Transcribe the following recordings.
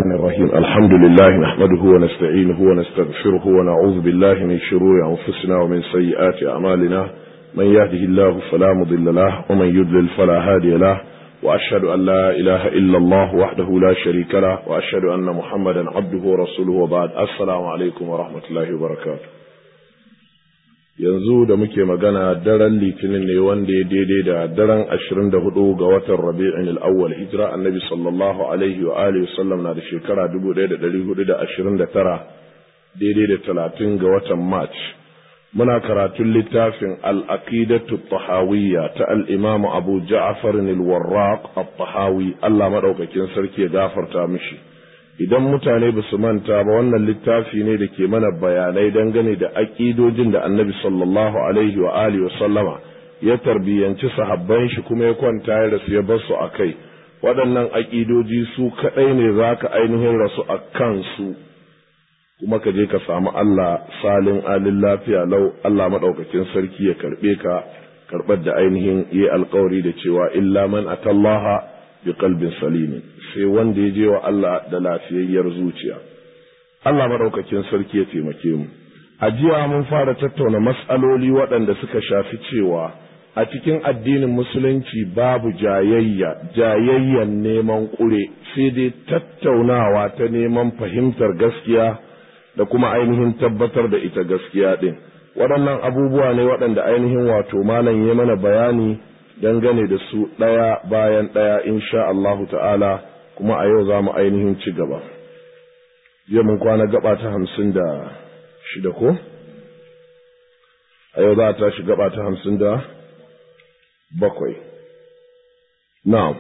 الرحمن الرحيم الحمد لله نحمده ونستعينه ونستغفره ونعوذ بالله من شرور أنفسنا ومن سيئات أعمالنا من يهده الله فلا مضل له ومن يضلل فلا هادي له وأشهد أن لا إله إلا الله وحده لا شريك له وأشهد أن محمدا عبده ورسوله وبعد السلام عليكم ورحمة الله وبركاته yanzu da muke magana daren litinin ne wanda ya daidai da daren ashirin da hudu ga watan rabi'in al'awwal hijira annabi sallallahu alaihi wa alihi sallam na da shekara dubu ɗaya da ɗari hudu da ashirin da tara daidai da talatin ga watan march muna karatun littafin al'aqidatu tahawiyya ta al'imamu abu ja'far al-warraq at-tahawi Allah madaukakin sarki ya gafarta mishi idan mutane ba su manta ba wannan littafi ne da ke mana bayanai dangane da aƙidojin da annabi sallallahu alaihi wa alihi sallama ya tarbiyyanci sahabban shi kuma ya kwanta ya rasu ya bar su a kai waɗannan aƙidoji su kaɗai ne za ka ainihin rasu a kansu kuma ka je ka samu Allah salin alin lafiya lau Allah maɗaukakin sarki ya karɓe ka karɓar da ainihin yi alkawari da cewa illa man atallaha bi qalbin salimin sai wanda ya je wa Allah da lafiyayyar zuciya Allah madaukakin sarki ya taimake mu a jiya mun fara tattauna mas'aloli waɗanda suka shafi cewa a cikin addinin musulunci babu jayayya jayayyan neman ƙure sai dai tattaunawa ta neman fahimtar gaskiya da kuma ainihin tabbatar da ita gaskiya ɗin waɗannan abubuwa ne waɗanda ainihin wato malam ya mana bayani dangane da su ɗaya bayan ɗaya insha Allahu ta'ala kuma a yau za mu ainihin ci gaba. Jiya mun kwana gaba ta hamsin da shida ko? A yau za a tashi gaba ta hamsin da bakwai. Na'am.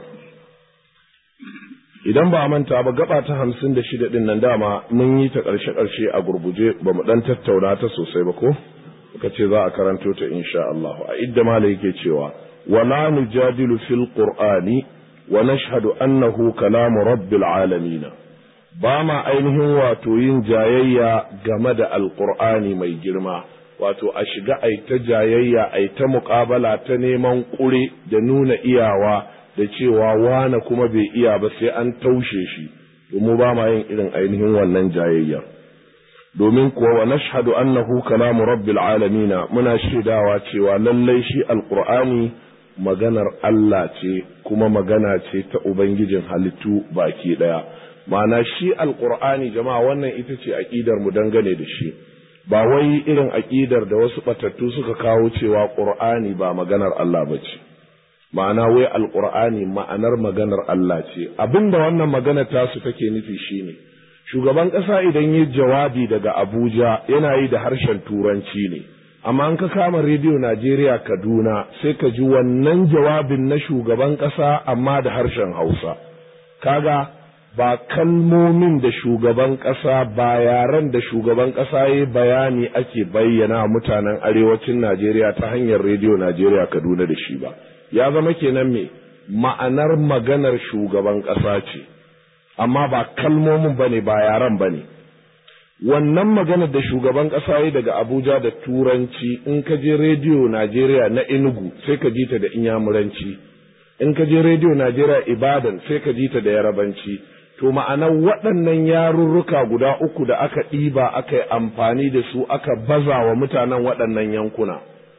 Idan ba a manta ba gaba ta hamsin da shida ɗin nan dama mun yi ta ƙarshe-ƙarshe a gurguje ba mu ɗan tattauna ta sosai ba ko? Muka ce za a karanto ta insha Allah. A idda mala yake cewa. ولا نجادل في القرآن ونشهد أنه كلام رب العالمين بما ainihin wato yin jayayya game da alƙur'ani mai girma wato a shiga ai ta jayayya ai ta muƙabala ta neman ƙure da nuna iyawa da cewa wane kuma bai iya ba sai an taushe shi domin ba ma yin irin ainihin wannan jayayya domin kuwa wa nashhadu annahu kalamu rabbil alamina muna shaidawa cewa lallai shi alqur'ani maganar Allah ce kuma magana ce ta ubangijin halittu baki daya ma'ana shi alqur'ani jama'a wannan ita ce aqidar mu dangane da shi ba wai irin aqidar da wasu batattu suka kawo cewa qur'ani ba maganar Allah bace ma'ana wai alqur'ani ma'anar maganar Allah ce abinda wannan magana tasu take nufi shine shugaban ƙasa idan yi jawabi daga Abuja yana yi da harshen Turanci ne, amma an ka kama rediyo Najeriya Kaduna sai ka ji wannan jawabin na shugaban ƙasa amma da harshen Hausa. Kaga ba kalmomin da shugaban ƙasa ba yaren da shugaban ƙasa ya bayani ake bayyana mutanen arewacin Najeriya ta hanyar rediyo Najeriya Kaduna da shi ba. Ya zama kenan me ma'anar maganar shugaban ƙasa ce. amma ba kalmomin bane ba yaran bane wannan magana da shugaban ƙasa yi daga Abuja da turanci in ka je rediyo Najeriya na Enugu sai ka ji ta da inyamuranci in ka je rediyo Najeriya Ibadan sai ka ji ta da yarabanci to ma'ana waɗannan yarurruka guda uku da aka ɗiba aka yi amfani da su aka baza wa mutanen waɗannan yankuna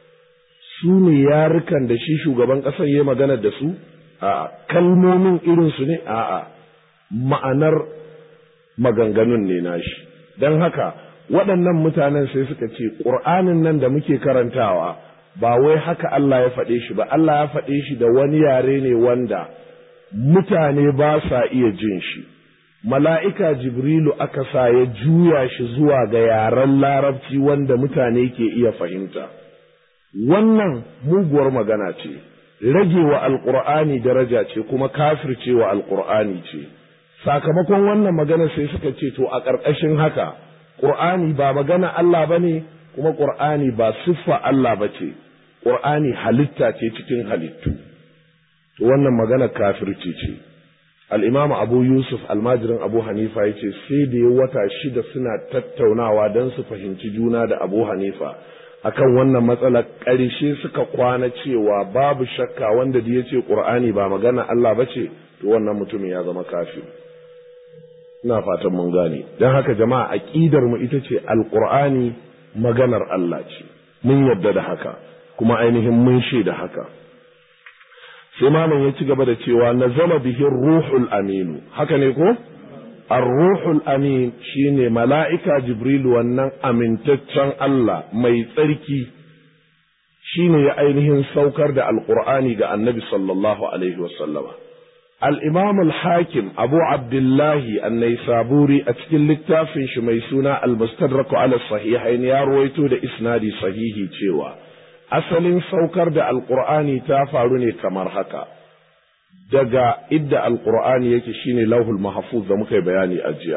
su ne yarukan da shi shugaban ƙasar ya magana da su a kalmomin irinsu ne a'a ma'anar maganganun ne nashi don haka waɗannan mutanen sai suka ce ƙur'anin nan da muke karantawa ba wai haka Allah ya faɗe shi ba Allah ya faɗe shi da wani yare ne wanda mutane ba sa iya jin shi mala'ika jibrilu aka sa ya juya shi zuwa ga yaren larabci wanda mutane ke iya fahimta wannan muguwar magana ce rage wa alƙur'ani daraja ce kuma kafircewa alƙur'ani ce sakamakon wannan magana sai suka ce to a ƙarƙashin haka ƙur'ani ba magana Allah ba ne kuma ƙur'ani ba siffa Allah ba ce ƙur'ani halitta ce cikin halittu to wannan magana kafirci ce al'imamu abu yusuf almajirin abu hanifa ya ce sai da ya wata shida suna tattaunawa don su fahimci juna da abu hanifa akan wannan matsala ƙarshe suka kwana cewa babu shakka wanda da ya ce ƙur'ani ba magana Allah ba ce to wannan mutumin ya zama kafir ina fatan mun gane don haka jama'a aqidar mu ita ce alqur'ani maganar Allah ce mun yadda da haka kuma ainihin mun shaida haka sai malam ya ci gaba da cewa nazala bihi ruhul aminu haka ne ko ar-ruhul amin shine mala'ika jibril wannan amintaccen Allah mai tsarki shine ya ainihin saukar da alqur'ani ga annabi sallallahu alaihi wasallama al-imam al-hakim abu abdullahi an-naisaburi a cikin littafin shi mai suna al-mustadrak ala sahihain ya ruwaito da isnadi sahihi cewa asalin saukar da alqur'ani ta faru ne kamar haka daga idda alqur'ani yake shine lauhul mahfuz da muka yi bayani a jiya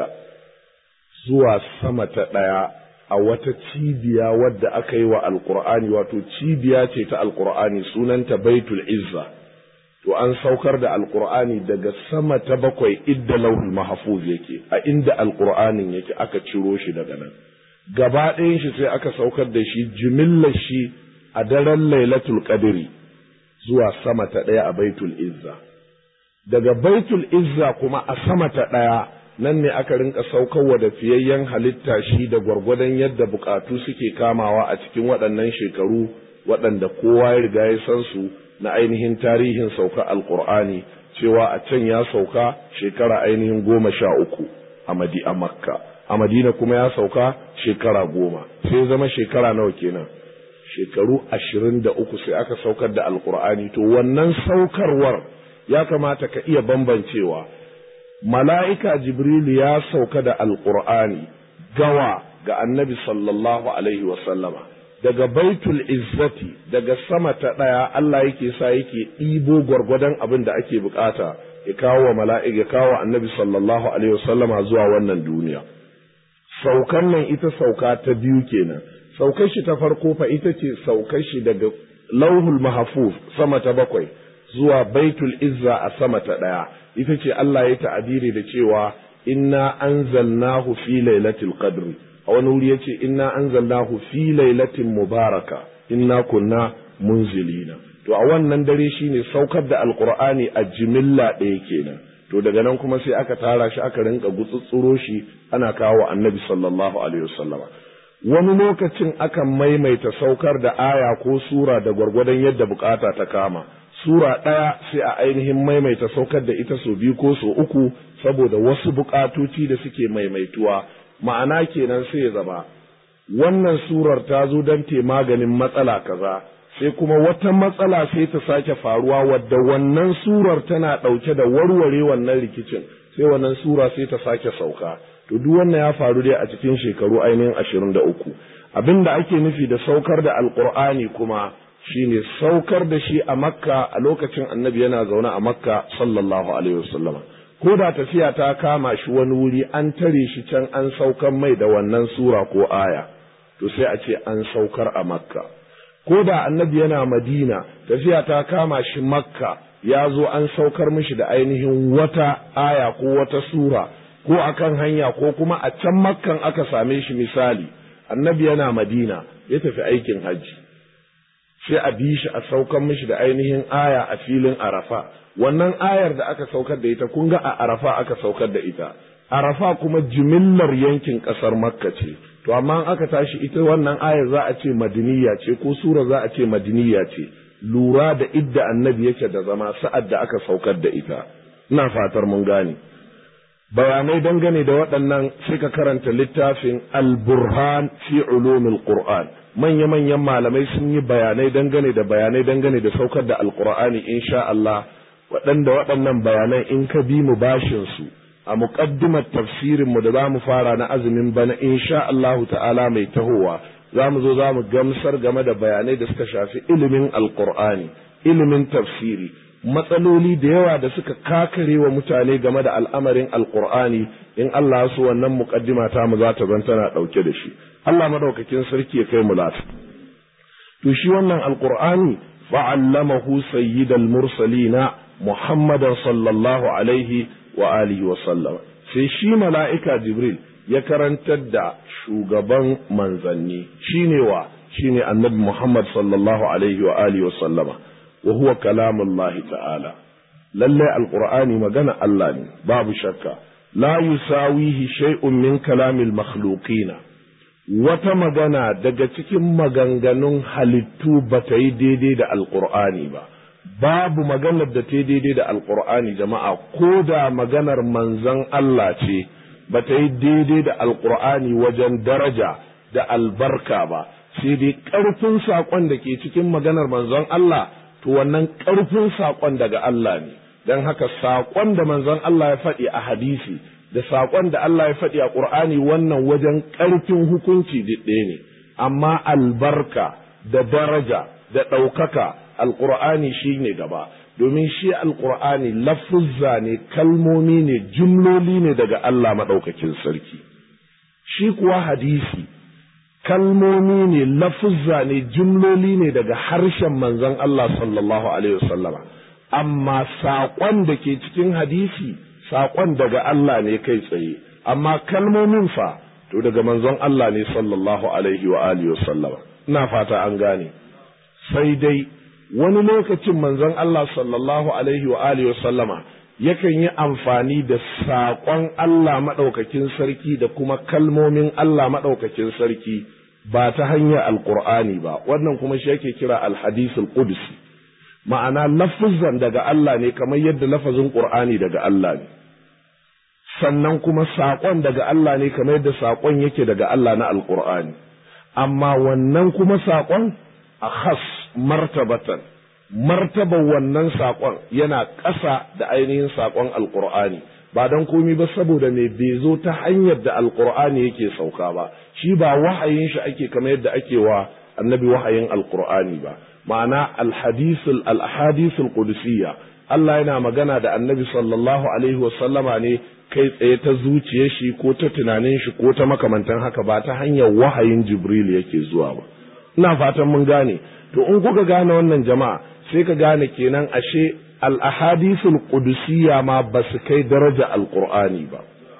zuwa sama ta ɗaya a wata cibiya wadda aka yi wa alqur'ani wato cibiya ce ta alqur'ani sunanta baitul izza to an saukar da alqur'ani daga sama ta bakwai idda lauhul mahfuz yake a inda alqur'anin yake aka ciro shi daga nan gaba ɗayan shi sai aka saukar da shi jimillar shi a daren lailatul qadri zuwa sama ta ɗaya a baitul izza daga baitul izza kuma a sama ta ɗaya nan ne aka rinka saukarwa da fiyayyen halitta shi da gwargwadon yadda bukatu suke kamawa a cikin waɗannan shekaru waɗanda kowa ya riga ya san su na ainihin tarihin sauka alkur'ani cewa a can ya sauka shekara ainihin goma sha uku a madi a makka a madina kuma ya sauka shekara goma sai zama shekara nawa kenan shekaru ashirin da uku sai aka saukar da alkur'ani to wannan saukarwar ya kamata ka iya bambancewa mala'ika jibrilu ya sauka da alkur'ani gawa ga annabi sallallahu alaihi wasallama daga baitul izzati daga sama ta ɗaya Allah yake sa yake ɗibo gwargwadon abin da ake bukata ya kawo wa mala'ika ya kawo annabi sallallahu alaihi wasallama zuwa wannan duniya saukan nan ita sauka ta biyu kenan saukar shi ta farko fa ita ce saukar shi daga lauhul mahfuz sama ta bakwai zuwa baitul izza a sama ta ɗaya ita ce Allah ya ta'abiri da cewa inna anzalnahu fi lailatul qadri a wani wuri yace inna anzalnahu fi lailatin mubaraka inna kunna munzilina to a wannan dare shine saukar da alqur'ani a jimilla ɗaya kenan to daga nan kuma sai aka tara shi aka rinka gutsutsuro shi ana kawo annabi sallallahu alaihi wasallama wani lokacin akan maimaita saukar da aya ko sura da gwargwadon yadda bukata ta kama sura ɗaya sai a ainihin maimaita saukar da ita so biyu ko so uku saboda wasu bukatoci da suke maimaituwa ma'ana kenan sai ya zama wannan surar ta zo don te maganin matsala kaza sai kuma wata matsala sai ta sake faruwa wadda wannan surar tana ɗauke da warware wannan rikicin sai wannan sura sai ta sake sauka to duk wannan ya faru dai a cikin shekaru ainihin ashirin da uku abin da ake nufi da saukar da alkur'ani kuma shine saukar da shi a makka a lokacin annabi yana zaune a makka sallallahu alaihi wasallama ko da tafiya ta kama shi wani wuri an tare shi can an saukar mai da wannan sura ko aya to sai a ce an saukar a makka ko da annabi yana madina tafiya ta kama shi makka ya zo an saukar mishi da ainihin wata aya ko wata sura ko akan hanya ko kuma a can makkan aka same shi misali annabi yana madina ya tafi aikin hajji sai a bi shi a saukar mishi da ainihin aya a filin arafa wannan ayar da aka saukar da ita kun ga a arafa aka saukar da ita arafa kuma jimillar yankin ƙasar makka ce to amma aka tashi ita wannan ayar za a ce madiniya ce ko sura za a ce madiniya ce lura da idda annabi yake da zama sa'ad da aka saukar da ita ina fatar mun gane bayanai dangane da waɗannan sai ka karanta littafin al-burhan fi ulumil qur'an manya-manyan malamai sun yi bayanai dangane da bayanai dangane da saukar da alqur'ani insha Allah waɗanda waɗannan bayanan in ka bi mu bashin su a muqaddimar tafsirin mu da za mu fara na azumin bana insha Allahu ta'ala mai tahowa za mu zo za mu gamsar game da bayanai da suka shafi ilimin alqur'ani ilimin tafsiri matsaloli da yawa da suka kakare wa mutane game da al'amarin alqur'ani in Allah su wannan muqaddima ta mu za ta zan tana dauke da shi Allah madaukakin sarki ya kai mu lafi to shi wannan alqur'ani fa'allamahu sayyidal mursalina muhammadan sallallahu alaihi wa alihi wa sallam sai shi mala'ika jibril ya karantar da shugaban manzanni shine wa shine annabi muhammad sallallahu alaihi wa alihi wa sallama wa huwa kalamullahi ta'ala lallai alqur'ani magana Allah ne babu shakka la yusawihi shay'un min kalamil makhluqina wata magana daga cikin maganganun halittu ba ta yi daidai da alqur'ani ba babu maganar da ta yi daidai da alqur'ani jama'a ko da maganar manzon Allah ce ba ta yi daidai da alqur'ani wajen daraja da albarka ba sai dai ƙarfin saƙon da ke cikin maganar manzon Allah to wannan ƙarfin saƙon daga Allah ne don haka saƙon da manzon Allah ya faɗi a hadisi da saƙon da Allah ya faɗi a ƙur'ani wannan wajen ƙarfin hukunci ɗaya ne amma albarka da daraja da ɗaukaka alƙur'ani shi ne gaba domin shi alƙur'ani lafuzza ne kalmomi ne jumloli ne daga Allah maɗaukakin sarki shi kuwa hadisi kalmomi ne lafuzza ne jumloli ne daga harshen manzon Allah sallallahu alaihi wasallama amma saƙon da ke cikin hadisi saƙon daga Allah ne kai tsaye amma kalmomin fa to daga manzon Allah ne sallallahu alaihi wa alihi wasallama ina fata an gane sai dai wani lokacin manzon Allah sallallahu alaihi wa alihi wasallama yakan yi amfani da saƙon Allah maɗaukakin sarki da kuma kalmomin Allah maɗaukakin sarki ba ta hanyar alƙur'ani ba wannan kuma shi yake kira alhadisul qudsi ma'ana lafuzan daga Allah ne kamar yadda lafazin qur'ani daga Allah ne sannan kuma saƙon daga Allah ne kamar yadda saƙon yake daga Allah na alƙur'ani amma wannan kuma saƙon a khas martabatan martaban wannan saƙon yana ƙasa da ainihin saƙon alƙur'ani ba don komi ba saboda mai bai zo ta hanyar da alƙur'ani yake sauka ba shi ba wahayin shi ake kamar yadda ake wa annabi wahayin alƙur'ani ba ma'ana alhadisul alhadisul qudusiyya Allah yana magana da annabi sallallahu alaihi wa sallama ne kai tsaye ta zuciyar shi ko ta tunanin shi ko ta makamantan haka ba ta hanyar wahayin jibril yake zuwa ba ina fatan mun gane to in kuka gane wannan jama'a sai ka gane kenan ashe al-ahadithul qudusiyya ma ba su kai daraja alqur'ani ba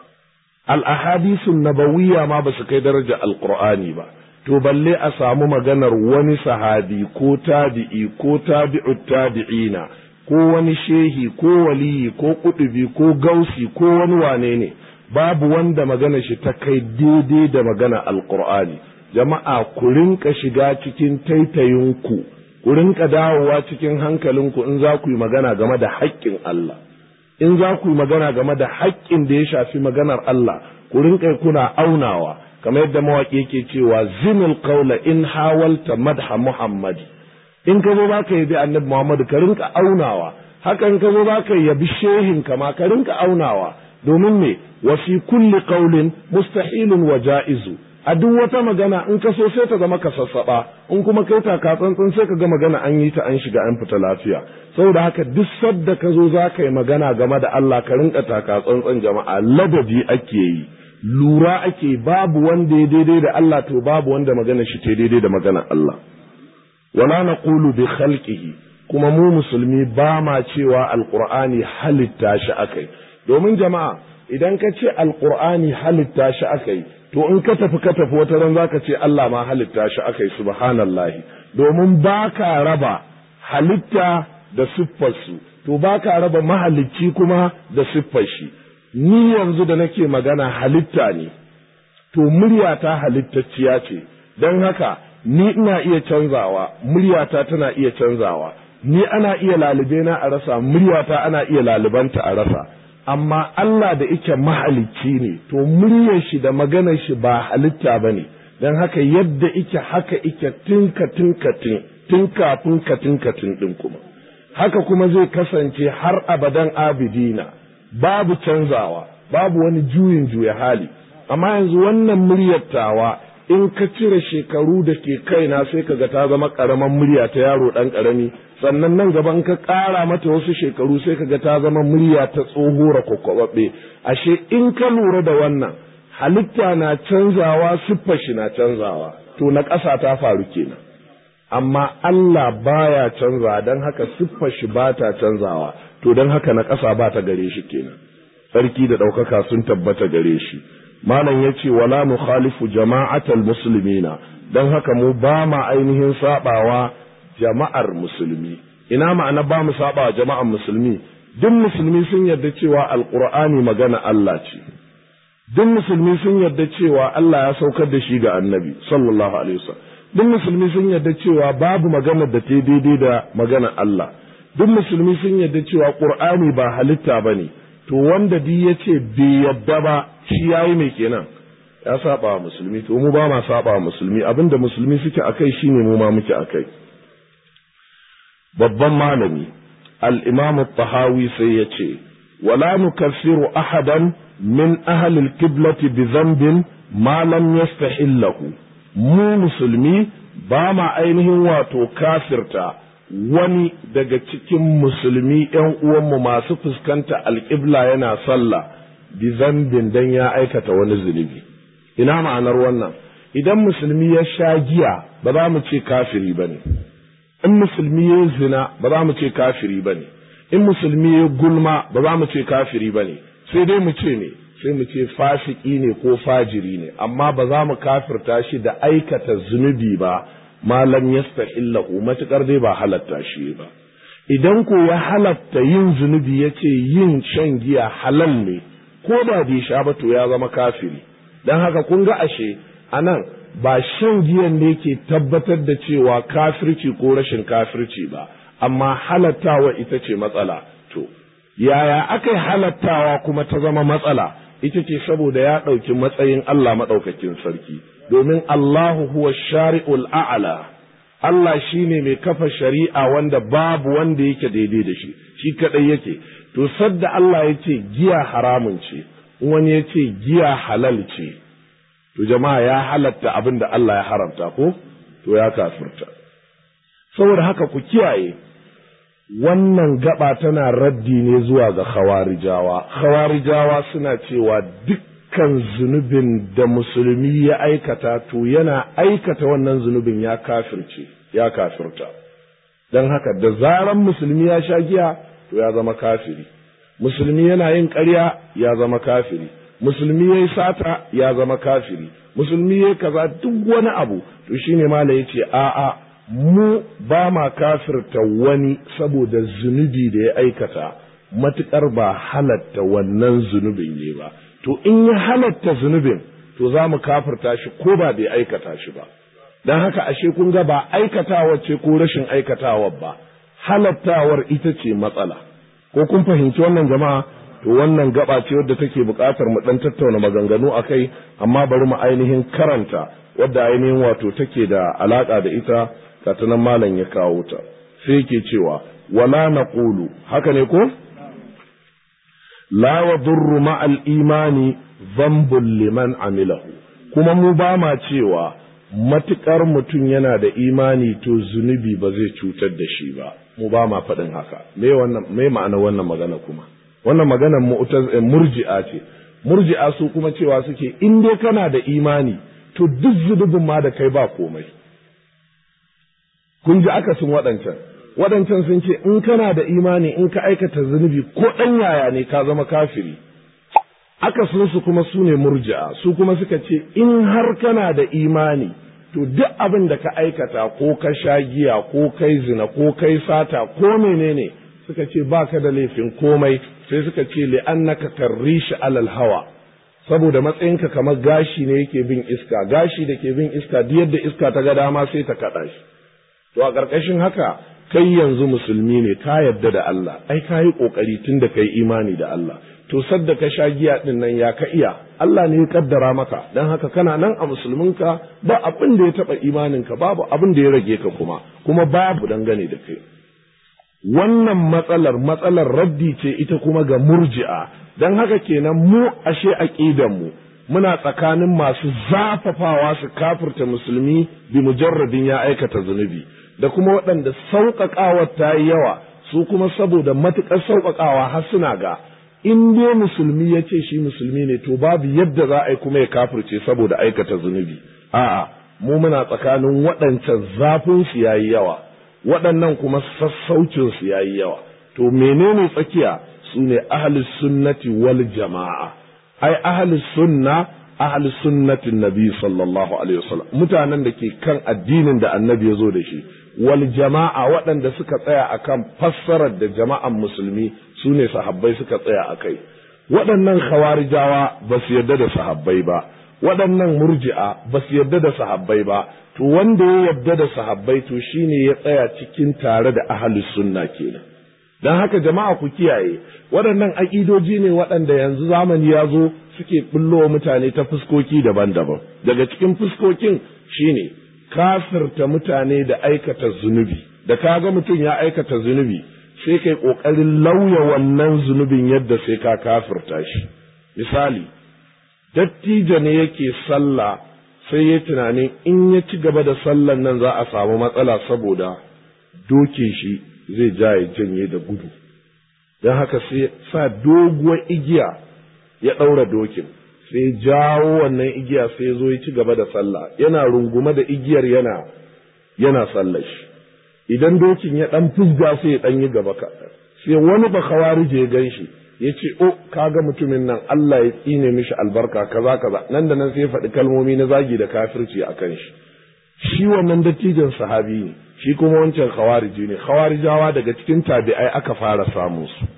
al-ahadithun nabawiyya ma ba su kai daraja alqur'ani ba to balle a samu maganar wani sahabi ko tabi'i ko tabi'ut tabi'ina ko wani shehi ko waliyi ko kudubi ko gausi ko wani wane ne babu wanda magana shi ta kai daidai da magana alqur'ani jama'a ku rinka shiga cikin taitayinku ku rinka dawowa cikin hankalinku in za ku yi magana game da haƙƙin Allah in za ku yi magana game da haƙƙin da ya shafi maganar Allah ku rinka kuna aunawa kamar yadda mawaƙi yake cewa zinil qawla in hawalta madha muhammadi in ka zo za ka yabi annabi muhammadu ka rinka aunawa hakan ka zo za ka yabi shehin kama ka rinka aunawa domin me wa fi kulli qawlin mustahilun wa ja'izu a duk wata magana in ka so sai ta zama ka sassaɓa in kuma kai taka tsantsan sai ka ga magana an yi ta an shiga an fita lafiya saboda haka duk sadda ka zo za ka yi magana game da Allah ka rinka taka tsantsan jama'a ladabi ake yi lura ake babu wanda ya daidai da Allah to babu wanda magana shi ta daidai da magana Allah wala naqulu bi khalqihi kuma mu musulmi ba ma cewa alqur'ani halitta shi akai domin jama'a idan ka ce alqur'ani halitta shi akai to in ka tafi ka tafi wata ran zaka ce Allah ma halitta shi akai subhanallahi domin baka raba halitta da siffarsu to baka raba mahalicci kuma da siffar shi ni yanzu da nake magana halitta ne to muryata halittacciya ce don haka ni ina iya canzawa muryata tana iya canzawa ni ana iya lalube na a rasa muryata ana iya lalubanta a rasa amma Allah da ike mahalicci ne to muryar shi da maganar shi ba halitta ba ne don haka yadda ike haka ike tinka tinka tin tun kafin ka tinka tin din kuma haka kuma zai kasance har abadan abidina babu canzawa babu wani juyin juya hali amma yanzu wannan muryar tawa in ka cire shekaru da ke kaina sai ka ga ta zama ƙaramin murya ta yaro ɗan ƙarami sannan nan gaba in ka ƙara mata wasu shekaru sai ka ga ta zama murya ta tsohora kwakwababbe ashe in ka lura da wannan halitta na canzawa siffar shi na canzawa to na ƙasa ta faru kenan amma Allah baya canza don haka siffar shi ba ta canzawa to don haka na ƙasa ba ta gare shi kenan sarki da ɗaukaka sun tabbata gare shi malam ya ce wala nukhalifu jama'atal muslimina don haka mu ba ma ainihin sabawa jama'ar musulmi ina ma'ana ba mu sabawa jama'ar musulmi duk musulmi sun yarda cewa alqur'ani magana Allah ce duk musulmi sun yarda cewa Allah ya saukar da shi ga annabi sallallahu alaihi wasallam duk musulmi sun yarda cewa babu maganar da ta daidai da maganar Allah duk musulmi sun yarda cewa qur'ani ba halitta bane to wanda duk yace bai yarda ba shi yayi mai kenan ya saba wa musulmi to mu ba ma saba wa musulmi abinda musulmi suke akai shine mu ma muke akai babban malami al-imam at-tahawi sai yace wala nukaffiru ahadan min ahli al-qiblati bi dhanbin ma lam yastahillahu mu musulmi ba ma ainihin wato kafirta wani daga cikin musulmi ‘yan uwanmu masu fuskanta alƙibla yana sallah bi zambin dan ya aikata wani zunubi ina ma'anar wannan idan musulmi ya sha giya ba za mu ce kafiri ba ne in musulmi ya zina ba za mu ce kafiri ba ne in musulmi ya gulma ba za mu ce kafiri ba ne sai dai mu ce ne sai mu ce fasiki ne ko fajiri ne amma ba za mu kafirta shi da aikata zunubi ba malam yastahillahu matukar dai ba halatta shi ba idan ko ya halatta yin zunubi ya ce yin shan giya halal ne ko da bai sha ba to ya zama kafiri don haka kun ga ashe anan ba shan giyan ne ke tabbatar da cewa kafirci ko rashin kafirci ba amma halattawa ita ce matsala to yaya aka yi halattawa kuma ta zama matsala ita ce saboda ya ɗauki matsayin Allah maɗaukakin sarki domin Allahu huwa shari'ul a'ala Allah shine mai kafa shari'a wanda babu wanda yake daidai da shi shi kadai yake to sadda Allah ya ce giya haramun ce wani ya ce giya halal ce to jama'a ya halatta abin da Allah ya haramta ko to ya kafirta saboda haka ku kiyaye wannan gaba tana raddi ne zuwa ga khawarijawa khawarijawa suna cewa dukkan zunubin da musulmi ya aikata to yana aikata wannan zunubin ya kafirce ya kafirta don haka da zaran musulmi ya sha giya to ya zama kafiri musulmi yana yin ƙarya ya zama kafiri musulmi ya yi sata ya zama kafiri musulmi ya kaza duk wani abu to shine mala ya ce a'a mu ba ma kafirta wani saboda zunubi da ya aikata matuƙar ba halatta wannan zunubin ne ba to in ya halatta zunubin to za mu kafirta shi ko ba bai aikata shi ba don haka ashe kun ga ba aikatawa ce ko rashin aikatawa ba halattawar ita ce matsala ko kun fahimci wannan jama'a to wannan gaba ce wadda take buƙatar mu ɗan tattauna maganganu a kai amma bari mu ainihin karanta wadda ainihin wato take da alaƙa da ita katanan malam ya kawo ta sai ke cewa wala naqulu haka ne ko la yadurru ma'al imani dhanbun liman amilahu kuma mu ba ma cewa matukar mutum yana da imani to zunubi ba zai cutar da shi ba mu ba ma faɗin haka me wannan me ma'ana wannan magana kuma wannan maganar murji'a ce murji'a su kuma cewa suke in dai kana da imani to duk zunubin ma da kai ba komai kun ji akasin waɗancan waɗancan sun ce in kana da imani in ka aikata zunubi ko ɗan yaya ne ka zama kafiri akasin su kuma su ne murji'a su kuma suka ce in har kana da imani to duk abin da ka aikata ko ka sha giya ko kai zina ko kai sata ko menene suka ce baka da laifin komai sai suka ce li'annaka karrishi alal hawa saboda matsayinka kamar gashi ne yake bin iska gashi da ke bin iska duk yadda iska ta ga dama sai ta kaɗa shi to a ƙarƙashin haka kai yanzu musulmi ne ka yarda da Allah ai ka yi ƙoƙari tun da kai imani da Allah to sadda ka sha giya ɗin nan ya ka iya Allah ne ya kaddara maka dan haka kana nan a musulminka ba abin da ya taɓa imaninka babu abin da ya rage ka kuma kuma babu dangane da kai wannan matsalar matsalar raddi ce ita kuma ga murji'a don haka kenan mu ashe aqidan mu muna tsakanin masu zafafawa su kafirta musulmi bi mujarradin ya aikata zunubi da kuma waɗanda sauƙaƙawa ta yi yawa su kuma saboda matuƙar sauƙaƙawa har suna ga in dai musulmi ya ce shi musulmi ne to babu yadda za a yi kuma ya kafirce saboda aikata zunubi a'a mu muna tsakanin waɗancan zafin su yayi yawa waɗannan kuma sassaucin su yayi yawa to menene tsakiya su ne ahlus sunnati wal jama'a ai ahlus sunna ahli sunnatin nabi sallallahu alaihi wasallam mutanen da ke kan addinin da annabi ya zo da shi wal jama'a waɗanda suka tsaya akan fassarar da jama'an musulmi su ne sahabbai suka tsaya a kai waɗannan khawarijawa ba su yarda da sahabbai ba waɗannan murji'a ba su yarda da sahabbai ba to wanda ya yarda da sahabbai to shine ya tsaya cikin tare da ahli sunna kenan don haka jama'a ku kiyaye waɗannan aƙidoji ne waɗanda yanzu zamani ya zo suke ɓullowa mutane ta fuskoki daban-daban daga cikin fuskokin shine kafirta mutane da aikata zunubi da kaga mutum ya aikata zunubi sai kai ƙoƙarin lauya wannan zunubin yadda sai ka kafirta shi misali dattijo ne yake sallah sai ya tunanin in ya ci gaba da sallan nan za a samu matsala saboda dokin shi zai ja ya janye da gudu don haka sai sa doguwar igiya ya ɗaura dokin sai jawo wannan igiya sai zo ya ci gaba da sallah yana rungume da igiyar yana yana sallah shi idan dokin ya ɗan fusga sai ya ɗan yi gaba kaɗan sai wani ba kawarije ya gan shi ya ce o kaga mutumin nan Allah ya tsine mishi albarka kaza kaza nan da nan sai ya faɗi kalmomi na zagi da kafirci a kan shi shi wannan dattijan sahabi ne shi kuma wancan khawariji ne khawarijawa daga cikin tabi'ai aka fara samun su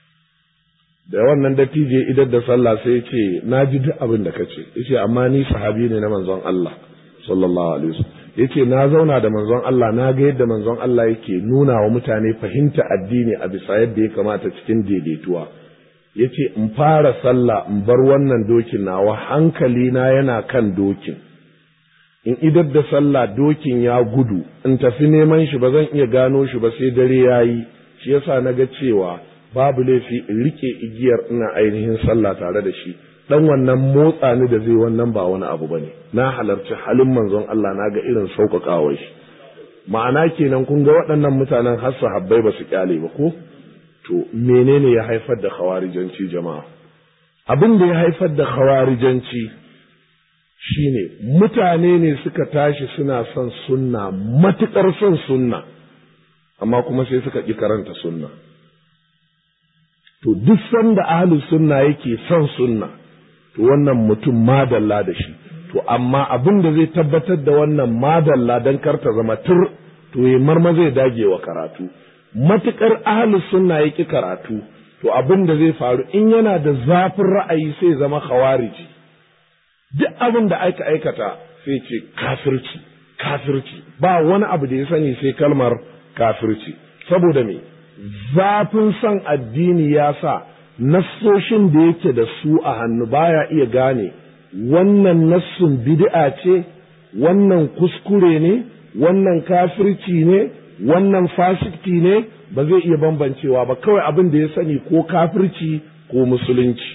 da wannan dattijo idan da sallah sai ya ce na ji duk abin da kace yace amma ni sahabi ne na manzon Allah sallallahu alaihi wasallam yace na zauna da manzon Allah na ga yadda manzon Allah yake nuna wa mutane fahimta addini a bisa yadda ya kamata cikin daidaituwa yace in fara sallah in bar wannan dokin nawa hankali na yana kan dokin in idar da sallah dokin ya gudu in tafi neman shi ba zan iya gano shi ba sai dare yayi shi yasa na ga cewa babu laifi in rike igiyar ina ainihin sallah tare da shi dan wannan motsa ni da zai wannan ba wani abu bane na halarci halin manzon Allah na ga irin sauƙaƙawar shi ma'ana kenan kun ga waɗannan mutanen har sahabbai ba su kyale ba ko to menene ya haifar da khawarijanci jama'a abin da ya haifar da khawarijanci shine mutane ne suka tashi suna son sunna matuƙar son sunna amma kuma sai suka ƙi karanta sunna to duk sanda ahlus sunna yake son sunna to wannan mutum madalla da shi to amma abin da zai tabbatar da wannan madalla don karta zama tur to ya marma zai dage wa karatu matuƙar ahlus sunna yake karatu to abin da zai faru in yana da zafin ra'ayi sai zama khawariji duk abin da aka aikata sai ce kafirci kafirci ba wani abu da ya sani sai kalmar kafirci saboda me zafin son addini ya sa nassoshin da yake da su a hannu baya iya gane wannan nassun bid'a ce wannan kuskure ne wannan kafirci ne wannan fasikti ne ba zai iya bambancewa ba kawai abin da ya sani ko kafirci ko musulunci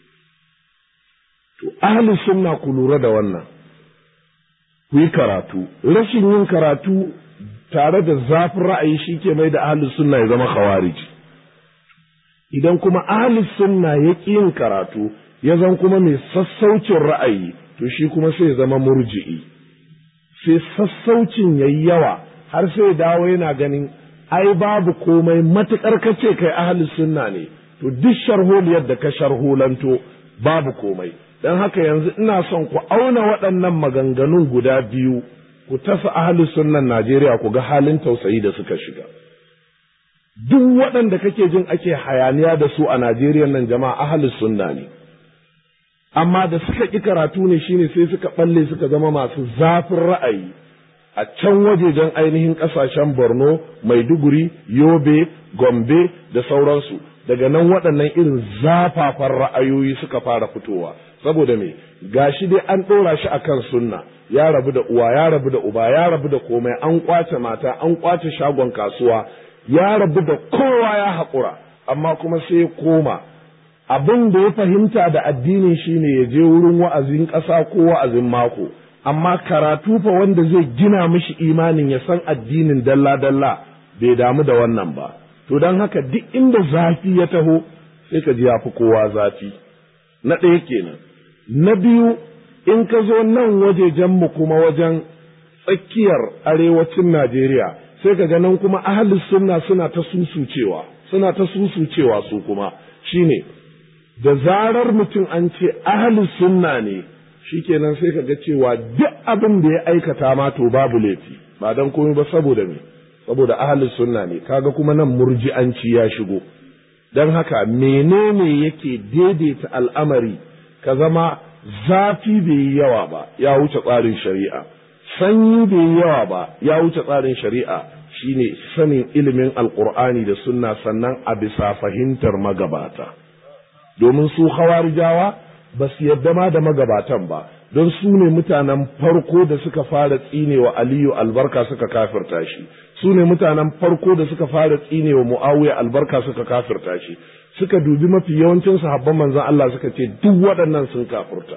to ahli sunna ku lura da wannan ku yi karatu rashin yin karatu tare da zafin ra'ayi shi ke mai da ahli sunna ya zama khawariji idan kuma ahli sunna ya ƙi yin karatu ya zan kuma mai sassaucin ra'ayi to shi kuma sai ya zama murji'i sai sassaucin yayi yawa har sai dawo yana ganin ai babu komai matuƙar kace kai ahli sunna ne to duk sharholiyar da ka sharholanto babu komai don haka yanzu ina son ku auna waɗannan maganganun guda biyu ku tasa ahli sunnan Najeriya ku ga halin tausayi da suka shiga duk waɗanda kake jin ake hayaniya da su a Najeriya nan jama'a ahli sunna ne amma da suka ƙi karatu ne shine sai suka balle suka zama masu zafin ra'ayi a can wajejen ainihin ƙasashen Borno, Maiduguri, Yobe, Gombe da sauransu daga nan waɗannan irin zafafan ra'ayoyi suka fara fitowa saboda me gashi dai an ɗora shi akan sunna ya rabu da uwa ya rabu da uba ya rabu da komai an kwace mata an kwace shagon kasuwa ya rabu da kowa ya haƙura amma kuma sai ya koma abin da ya fahimta da addini shine ya je wurin wa'azin ƙasa ko wa'azin mako amma karatu fa wanda zai gina mishi imanin ya san addinin dalla-dalla bai damu da wannan ba to don haka duk inda zafi ya taho sai ka ji ya fi kowa zafi na ɗaya kenan na biyu in ka zo nan wajejenmu kuma wajen tsakiyar arewacin Najeriya sai ka ga nan kuma ahalus sunna suna ta susucewa suna ta susucewa su kuma shine da zarar mutum an ce ahalus sunna ne shikenan sai ka ga cewa duk abin da ya aikata ma to babu laifi ba dan komai ba saboda me saboda ahlus sunna ne kaga kuma nan murji'anci ya shigo dan haka menene yake daidaita al'amari ka zama zafi bai yi yawa ba ya wuce tsarin shari'a sanyi bai yi yawa ba ya wuce tsarin shari'a shine sanin ilimin alkur'ani da sunna sannan a bisa fahimtar magabata domin su hawarijawa ba su yadda ma da magabatan ba don su ne mutanen farko da suka fara tsinewa aliyu albarka suka kafirta shi su ne mutanen farko da suka fara tsinewa muawiya albarka suka kafirta shi suka dubi mafi yawancin sahabban manzon Allah suka ce duk waɗannan sun kafirta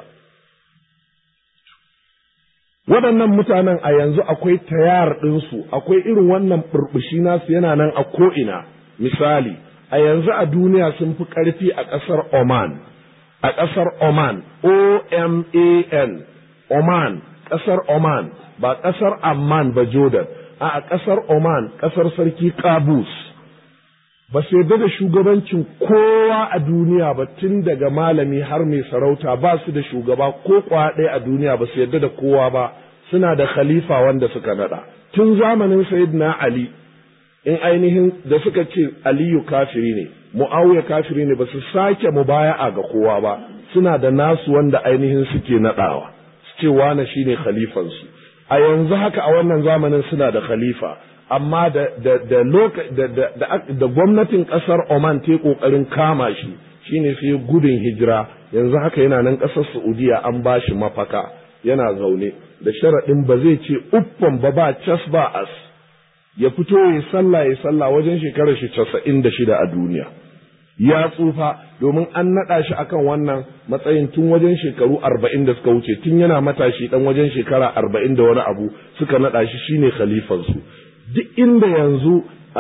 waɗannan mutanen a yanzu akwai tayar ɗinsu akwai irin wannan burbushi nasu yana nan a ko'ina misali a yanzu a duniya sun fi ƙarfi a ƙasar Oman a ƙasar Oman O-M-A-N Oman ƙasar Oman ba ƙasar Amman ba Jordan a ƙasar Oman ƙasar sarki Qabus ba su yarda da shugabancin kowa a duniya ba tun daga malami har mai sarauta ba su da shugaba ko ɗaya a duniya ba su yarda da kowa ba suna da khalifa wanda suka nada tun zamanin sayyidina ali in ainihin da suka ce aliyu kafiri ne muawiya kafiri ne ba su sake mubaya'a ga kowa ba suna da nasu wanda ainihin suke nadawa su ce wane shine khalifansu a yanzu haka a wannan zamanin suna da khalifa amma da da da da da gwamnatin kasar Oman ta kokarin kama shi shine sai gudun hijira yanzu haka yana nan kasar Saudiya an bashi mafaka yana zaune da sharaɗin ba zai ce uffan ba ba cas ba as ya fito ya sallah ya sallah wajen shekarar shi casa'in da shida a duniya ya tsufa domin an naɗa shi akan wannan matsayin tun wajen shekaru arba'in da suka wuce tun yana matashi ɗan wajen shekara arba'in da wani abu suka naɗa shi shine khalifansu duk inda yanzu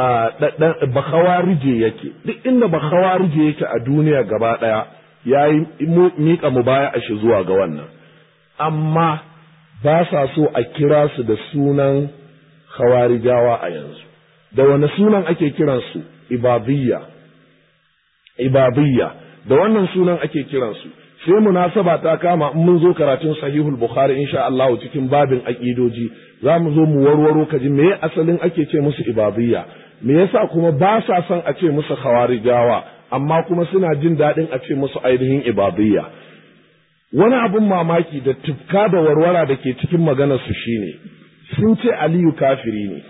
bakawarije yake duk inda bakawarije yake a duniya gaba ɗaya ya yi miƙa mu baya a shi zuwa ga wannan amma ba sa so a kira su da sunan khawarijawa a yanzu da wani sunan ake kiransu ibadiyya ibadiyya da wannan sunan ake kiransu sai munasaba ta kama in mun zo karatun sahihul bukhari insha Allah cikin babin aqidoji za mu zo mu warwaro kaji me asalin ake ce musu ibadiyya me yasa kuma ba sa son a ce musu khawarijawa amma kuma suna jin daɗin a ce musu ainihin ibadiyya wani abin mamaki da tufka da warwara da ke cikin maganarsu shine sun ce aliyu kafiri ne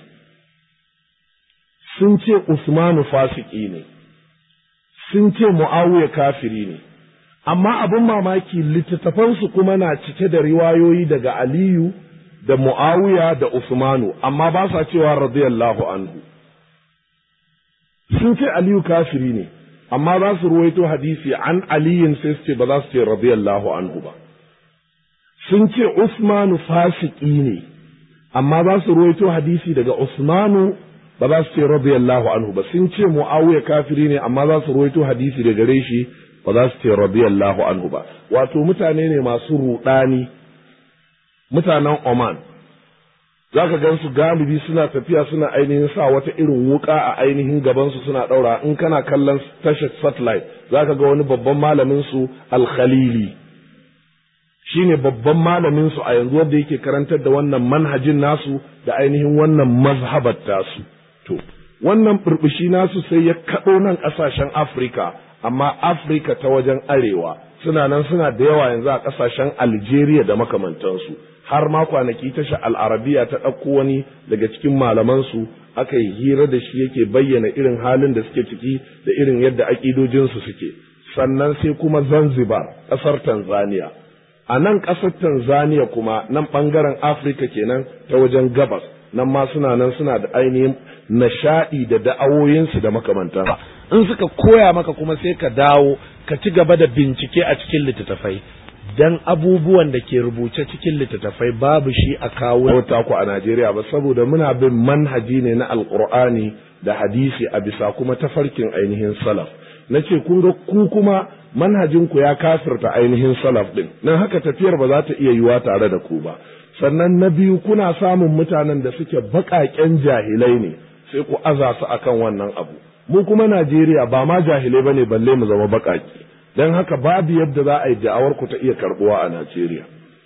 sun ce usmanu fasiki ne sun ce mu'awiya kafiri ne amma abin mamaki littattafansu kuma na cike da riwayoyi daga aliyu da mu'awiya da usmanu amma ba sa cewa radiyallahu anhu sun ce aliyu kafiri ne amma za su ruwaito hadisi an aliyin sai su ce ba za su ce radiyallahu anhu ba sun ce usmanu fasiki ne amma za su ruwaito hadisi daga usmanu ba za su ce radiyallahu anhu ba sun ce muawiya kafiri ne amma za su ruwaito hadisi daga gare shi ba za su ce radiyallahu anhu ba wato mutane ne masu rudani mutanen Oman za ka gan su galibi suna tafiya suna ainihin sa wata irin wuka a ainihin gabansu suna ɗaura in kana kallon tashar satellite za ka ga wani babban malamin su alkhalili shi ne babban malamin su a yanzu wanda yake karantar da wannan manhajin nasu da ainihin wannan mazhabar tasu to wannan burbushi nasu sai ya kaɗo nan ƙasashen afirka amma afirka ta wajen arewa suna nan suna da yawa yanzu a ƙasashen algeria da makamantansu har ma kwanaki tasha al'arabiya ta ɗauko wani daga cikin malamansu aka yi hira da shi yake bayyana irin halin da suke ciki da irin yadda aƙidojinsu suke sannan sai kuma zanzibar ƙasar tanzania a nan ƙasar tanzania kuma nan ɓangaren afirka kenan ta wajen gabas nan ma suna nan suna da ainihin nishaɗi da da'awoyinsu da makamantan in suka koya maka kuma sai ka dawo ka ci gaba da bincike a cikin littattafai dan abubuwan da ke rubuce cikin littattafai babu shi a kawo ku a Najeriya ba saboda muna bin manhaji ne na alkur'ani da hadisi a bisa kuma tafarkin ainihin salaf na ce kun ga ku kuma manhajin ku ya kafirta ainihin salaf din nan haka tafiyar ba za ta iya yiwa tare da ku ba sannan na biyu kuna samun mutanen da suke baƙaƙen jahilai ne sai ku aza su akan wannan abu mu kuma Najeriya ba ma jahilai bane balle mu zama baƙaƙi don haka babu yadda za a yi da'awar ku ta iya karbuwa a Najeriya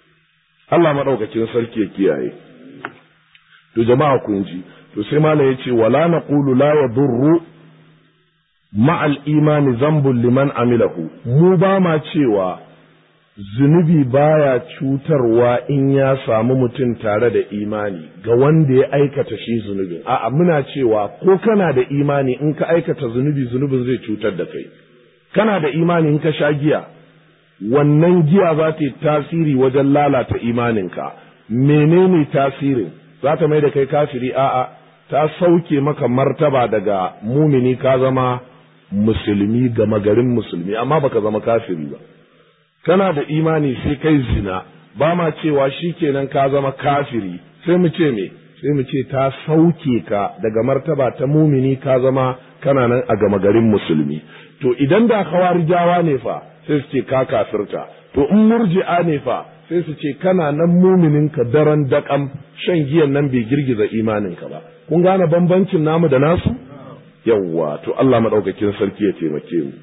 Allah maɗaukakin sarki ya kiyaye to jama'a kun ji to sai malam ya ce wala naqulu la yadurru ma'al imani zambun liman amilahu mu ba ma cewa zunubi baya cutarwa in ya samu mutum tare da imani ga wanda ya aikata shi zunubin a'a muna cewa ko kana da imani in ka aikata zunubi zunubin zai cutar da kai kana da imani in ka sha giya wannan giya za ta yi tasiri wajen lalata imaninka menene tasirin za ta mai da kai kafiri a'a ta sauke maka martaba daga mumini ka zama musulmi gama garin musulmi amma baka zama kafiri ba kana da imani sai kai zina ba ma cewa shi kenan ka zama kafiri sai mu ce me sai mu ce ta sauke ka daga martaba ta mumini ka zama kana nan a gama garin musulmi to idan da khawarijawa ne fa sai su ce ka kafirta to in murji'a ne fa sai su ce kana nan muminin ka daren daƙam shan giyan nan bai girgiza imaninka ba kun gane bambancin namu da nasu yawwa to Allah madaukakin sarki ya taimake mu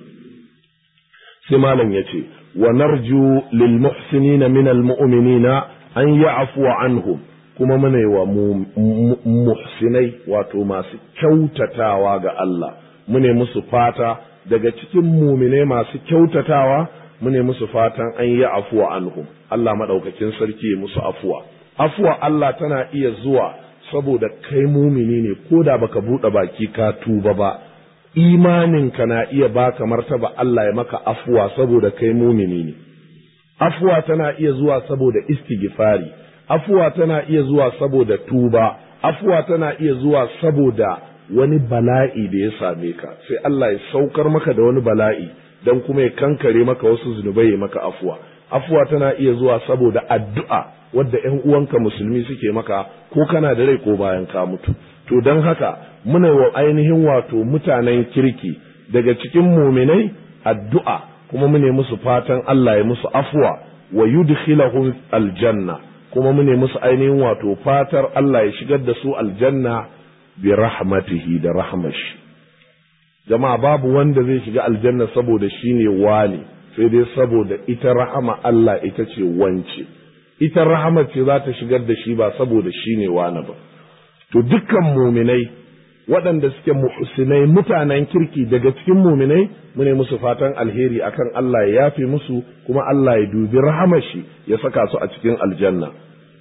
sai malam ya ce wa narju lil muhsinina min al mu'minina an ya'fu anhum kuma muna wa muhsinai wato masu kyautatawa ga Allah mune musu fata daga cikin muminai masu kyautatawa mune musu fatan an yi afuwa anhum Allah madaukakin sarki musu afuwa afuwa Allah tana iya zuwa saboda kai mumini ne ko da baka buɗe baki ka tuba ba imaninka na iya baka martaba Allah ya maka afuwa saboda kai mumini ne afuwa tana iya zuwa saboda istighfari afuwa tana iya zuwa saboda tuba afuwa tana iya zuwa saboda wani bala'i da ya same ka sai Allah ya saukar maka da wani bala'i don kuma ya kankare maka wasu zunubai ya maka afuwa afuwa tana iya zuwa saboda addu'a wadda ‘yan uwanka musulmi suke maka ko kana da rai ko bayan ka mutu to don haka muna wa ainihin wato mutanen kirki daga cikin muminai addu'a kuma mune musu fatan Allah ya musu afuwa wa yudkhilahum aljanna kuma mune musu ainihin wato fatar Allah ya shigar da su aljanna bi rahmatihi da rahmashi jama'a babu wanda zai shiga aljanna saboda shine wani sai dai saboda ita rahama Allah ita ce wance ita rahama ce za ta shigar da shi ba saboda shine wani ba to dukkan muminai waɗanda suke muhsinai mutanen kirki daga cikin muminai mune musu fatan alheri akan Allah ya yafe musu kuma Allah ya dubi rahamashi ya saka su a cikin aljanna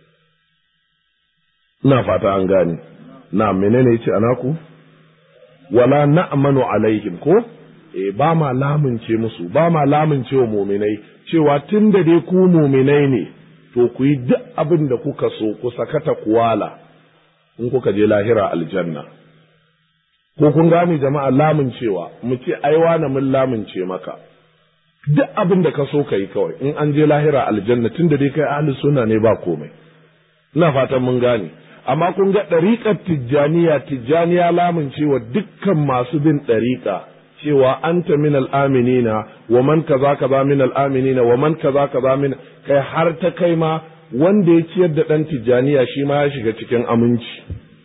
ina fata an gane na menene yace anaku wala na'manu alaihim ko e ba ma lamunce musu ba ma lamunce wa muminai cewa tun da dai ku muminai ne to ku yi duk abin da kuka so ku sakata kuwala in kuka je lahira aljanna ko kun gane jama'a lamuncewa mu ce ai na mun lamunce maka duk abin da ka so ka yi kawai in an je lahira aljanna tun da dai kai ahli sunna ne ba komai ina fatan mun gane amma kun ga ɗariƙar tijjaniya tijjaniya lamuncewa dukkan masu bin ɗariƙa cewa anta min al'aminina wa man kaza kaza min al'aminina wa man kaza kaza min kai har ta kai ma wanda ya ciyar da ɗan tijjaniya shi ma ya shiga cikin aminci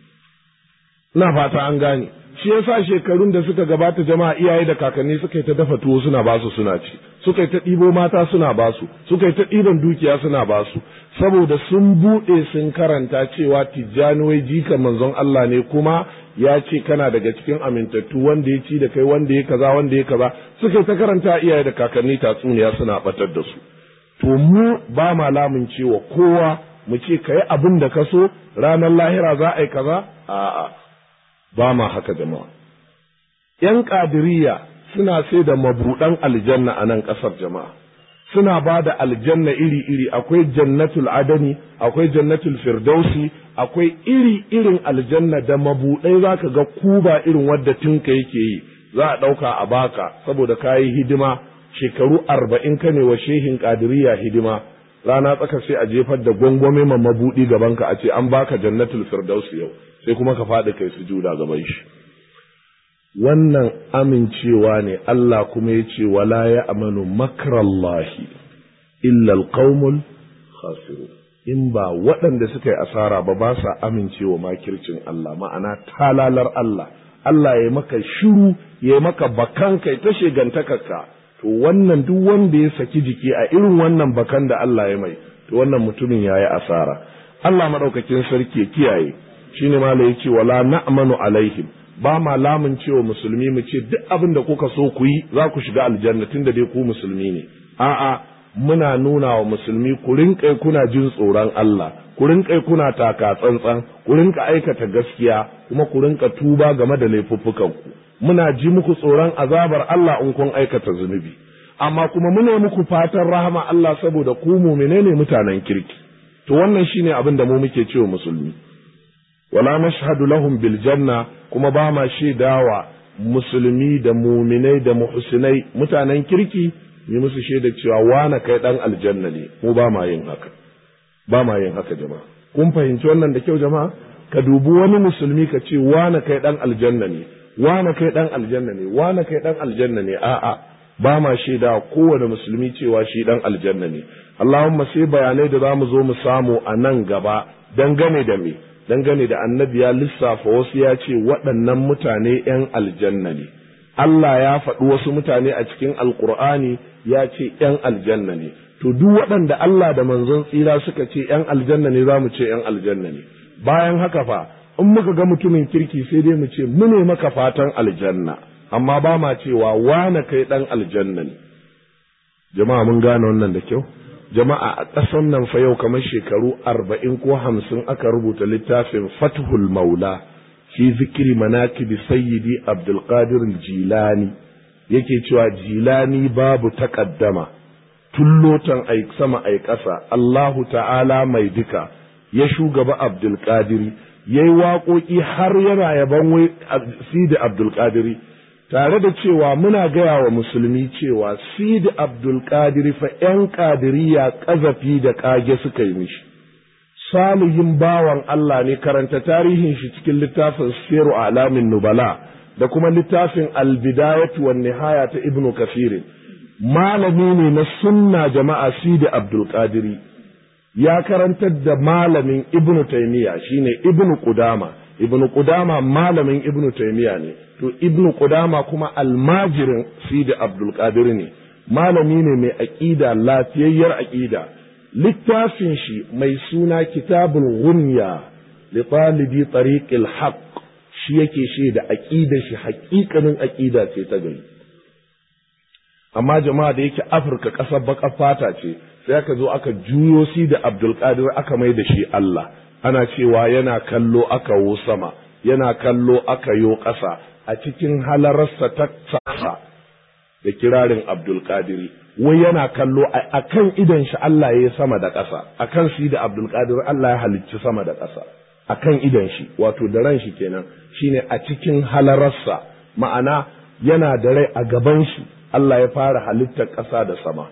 ina fata an gane shi yasa shekarun da suka gabata jama'a iyaye da kakanni suka yi ta dafa tuwo suna basu suna ci suka yi ta ɗibo mata suna basu suka yi ta ɗiban dukiya suna basu saboda sun buɗe sun karanta cewa tijjani wai jikan manzon Allah ne kuma ya ce kana daga cikin amintattu wanda ya ci da kai wanda ya kaza wanda ya kaza suka yi ta karanta iyaye da kakanni tatsuniya suna batar da su to mu ba ma lamun cewa kowa mu ce ka yi abin da ka so ranar lahira za a yi kaza a'a ba ma haka jama'a ‘yan ƙadiriya suna sai da mabuɗan aljanna a nan ƙasar jama'a suna ba da aljanna iri-iri akwai jannatul adani akwai jannatul firdausi akwai iri-irin aljanna da mabuɗai za ka ga kuba irin wadda tinka yake yi za a ɗauka a baka saboda ka yi hidima shekaru arba'in ka ne wa shehin ƙadiriya hidima rana tsaka sai a jefar da gwangwame ma mabuɗi gabanka a ce an baka jannatul firdausi yau sai kuma ka faɗi kai sujuda gaban shi wannan amincewa ne Allah kuma ya ce wala ya amanu makrallahi illa alqaumul khasiru in ba waɗanda suka yi asara ba ba sa amincewa makircin Allah ma'ana talalar Allah Allah ya maka shiru ya maka bakan kai ta shegantakarka to wannan duk wanda ya saki jiki a irin wannan bakan da Allah ya mai to wannan mutumin yayi asara Allah madaukakin sarki ya kiyaye shine malai yace wala na'manu alaihim ba ma lamun cewa musulmi mu ce duk abin da kuka so ku yi za ku shiga aljanna tunda dai ku musulmi ne a'a muna nuna wa musulmi ku rinƙai kuna jin tsoron Allah ku rinƙai kuna taka tsantsan ku rinƙa aikata gaskiya kuma ku rinƙa tuba game da laifuffukanku muna ji muku tsoron azabar Allah in kun aikata zunubi amma kuma muna muku fatan rahama Allah saboda ku mumine ne mutanen kirki to wannan shine abin da mu muke cewa musulmi wala nashhadu lahum bil janna kuma ba ma shaidawa musulmi da muminai da muhsinai mutanen kirki yi musu shaida cewa wane kai dan aljanna ne mu ba ma yin haka ba ma yin haka jama'a kun fahimci wannan da kyau jama'a ka dubi wani musulmi ka ce wane kai dan aljanna ne wane kai dan aljanna ne wane kai dan aljanna ne a'a ba ma shaida kowane musulmi cewa shi dan aljanna ne Allahumma sai bayanai da zamu zo mu samu a nan gaba dangane da me dangane da annabi ya lissafa wasu ya ce waɗannan mutane ‘yan aljanna ne Allah ya faɗi wasu mutane a cikin alkur'ani ya ce ‘yan aljanna ne to duk waɗanda Allah da manzon tsira suka ce ‘yan aljanna ne za mu ce ‘yan aljanna ne bayan haka fa in muka ga mutumin kirki sai dai mu ce mu ne maka fatan aljanna amma ba ma cewa wane kai ɗan aljanna ne jama'a mun gane wannan da kyau jama'a a ƙasan nan fa yau kamar shekaru arba'in ko hamsin aka rubuta littafin fathul maula fi zikiri manakibi sayyidi abdulkadir jilani yake cewa jilani babu takaddama tullotan ai sama ai ƙasa allahu ta'ala mai duka ya shugaba abdulkadiri ya yi waƙoƙi har yana yaban wai sidi abdulkadiri tare da cewa muna gaya wa musulmi cewa sidi abdulkadir fa ‘yan ƙadiriya ƙazafi da ƙage suka yi mishi salihin bawan Allah ne karanta tarihin shi cikin littafin siru alamin nubala da kuma littafin albidayatu wan nihaya ta ibnu kafirin malami ne na sunna jama'a sidi abdulkadiri ya karantar da malamin ibnu taimiya shine ibnu qudama ibnu qudama malamin ibnu taymiya ne to ibnu qudama kuma almajirin sidi abdul qadir ne malami ne mai aqida lafiyayyar aqida littafin shi mai suna kitabul ghunya li talibi tariqil haqq shi yake shi da aqida shi haƙiƙanin aqida ce ta gari amma jama'a da yake afirka ƙasar baƙar fata ce sai aka zo aka juyo si da abdul qadir aka mai da shi Allah ana cewa yana kallo aka wo sama yana kallo aka yo ƙasa a cikin halararsa ta ƙasa da kirarin abdulkadiri wai yana kallo a kan idan shi Allah ya yi sama da ƙasa a kan shi da abdulkadir Allah ya halicci sama da ƙasa a kan idan shi wato da ran shi kenan shine a cikin halararsa ma'ana yana da rai a gaban shi Allah ya fara halittar ƙasa da sama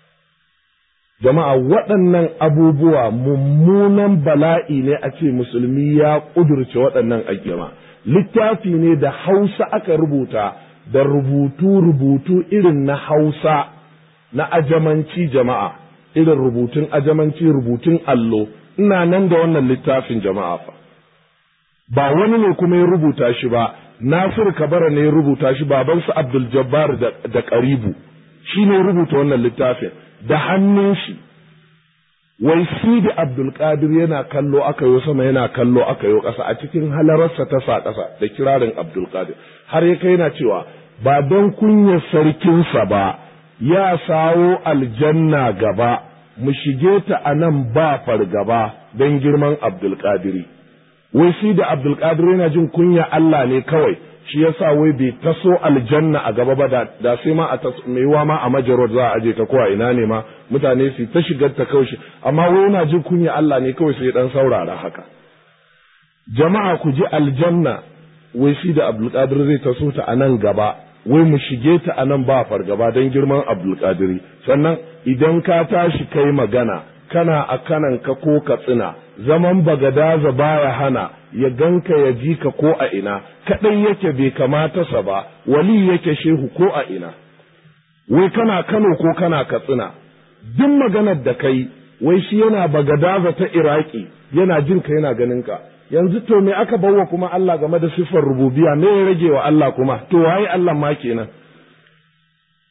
jama'a waɗannan abubuwa mummunan bala'i ne a ce musulmi ya ƙudurce waɗannan aƙima littafi ne da hausa aka rubuta da rubutu-rubutu irin na hausa na ajamanci jama'a irin rubutun ajamanci rubutun allo ina nan da wannan littafin jama'a fa ba wani ne kuma ya rubuta shi ba nasir kabara ne ya rubuta shi babansu abdul jabbar da karibu shi ne rubuta wannan littafin da hannun shi wai sidi abdulkadir yana kallo aka yo sama yana kallo aka yo ƙasa a cikin halararsa ta sa ƙasa da kirarin abdulkadir har ya kai yana cewa ba don kunyar sarkinsa ba ya sawo aljanna gaba mu shige ta a nan ba fargaba don girman abdulkadiri wai sidi abdulkadir yana jin kunya Allah ne kawai shi yasa wai bai taso aljanna a gaba ba da sai ma a mai wa ma a majarod za a aje ta ko a ina ne ma mutane su ta shigar ta kawai amma wai yana jin kunya Allah ne kawai sai dan saurara haka jama'a ku ji aljanna wai shi da Abdulkadir zai taso ta a nan gaba wai mu shige ta a nan ba fargaba don girman Abdulkadiri sannan idan ka tashi kai magana kana a kanan ka ko ka tsina zaman bagadaza baya hana ya ganka ya ji ka ko a ina kaɗai yake bai kamata sa ba wali yake shehu ko a ina wai kana kano ko kana katsina duk maganar da kai wai shi yana bagadaza ta iraki yana jin ka yana ganin ka yanzu to me aka bawa kuma Allah game da siffar rububiya me ya rage wa Allah kuma to waye Allah ma kenan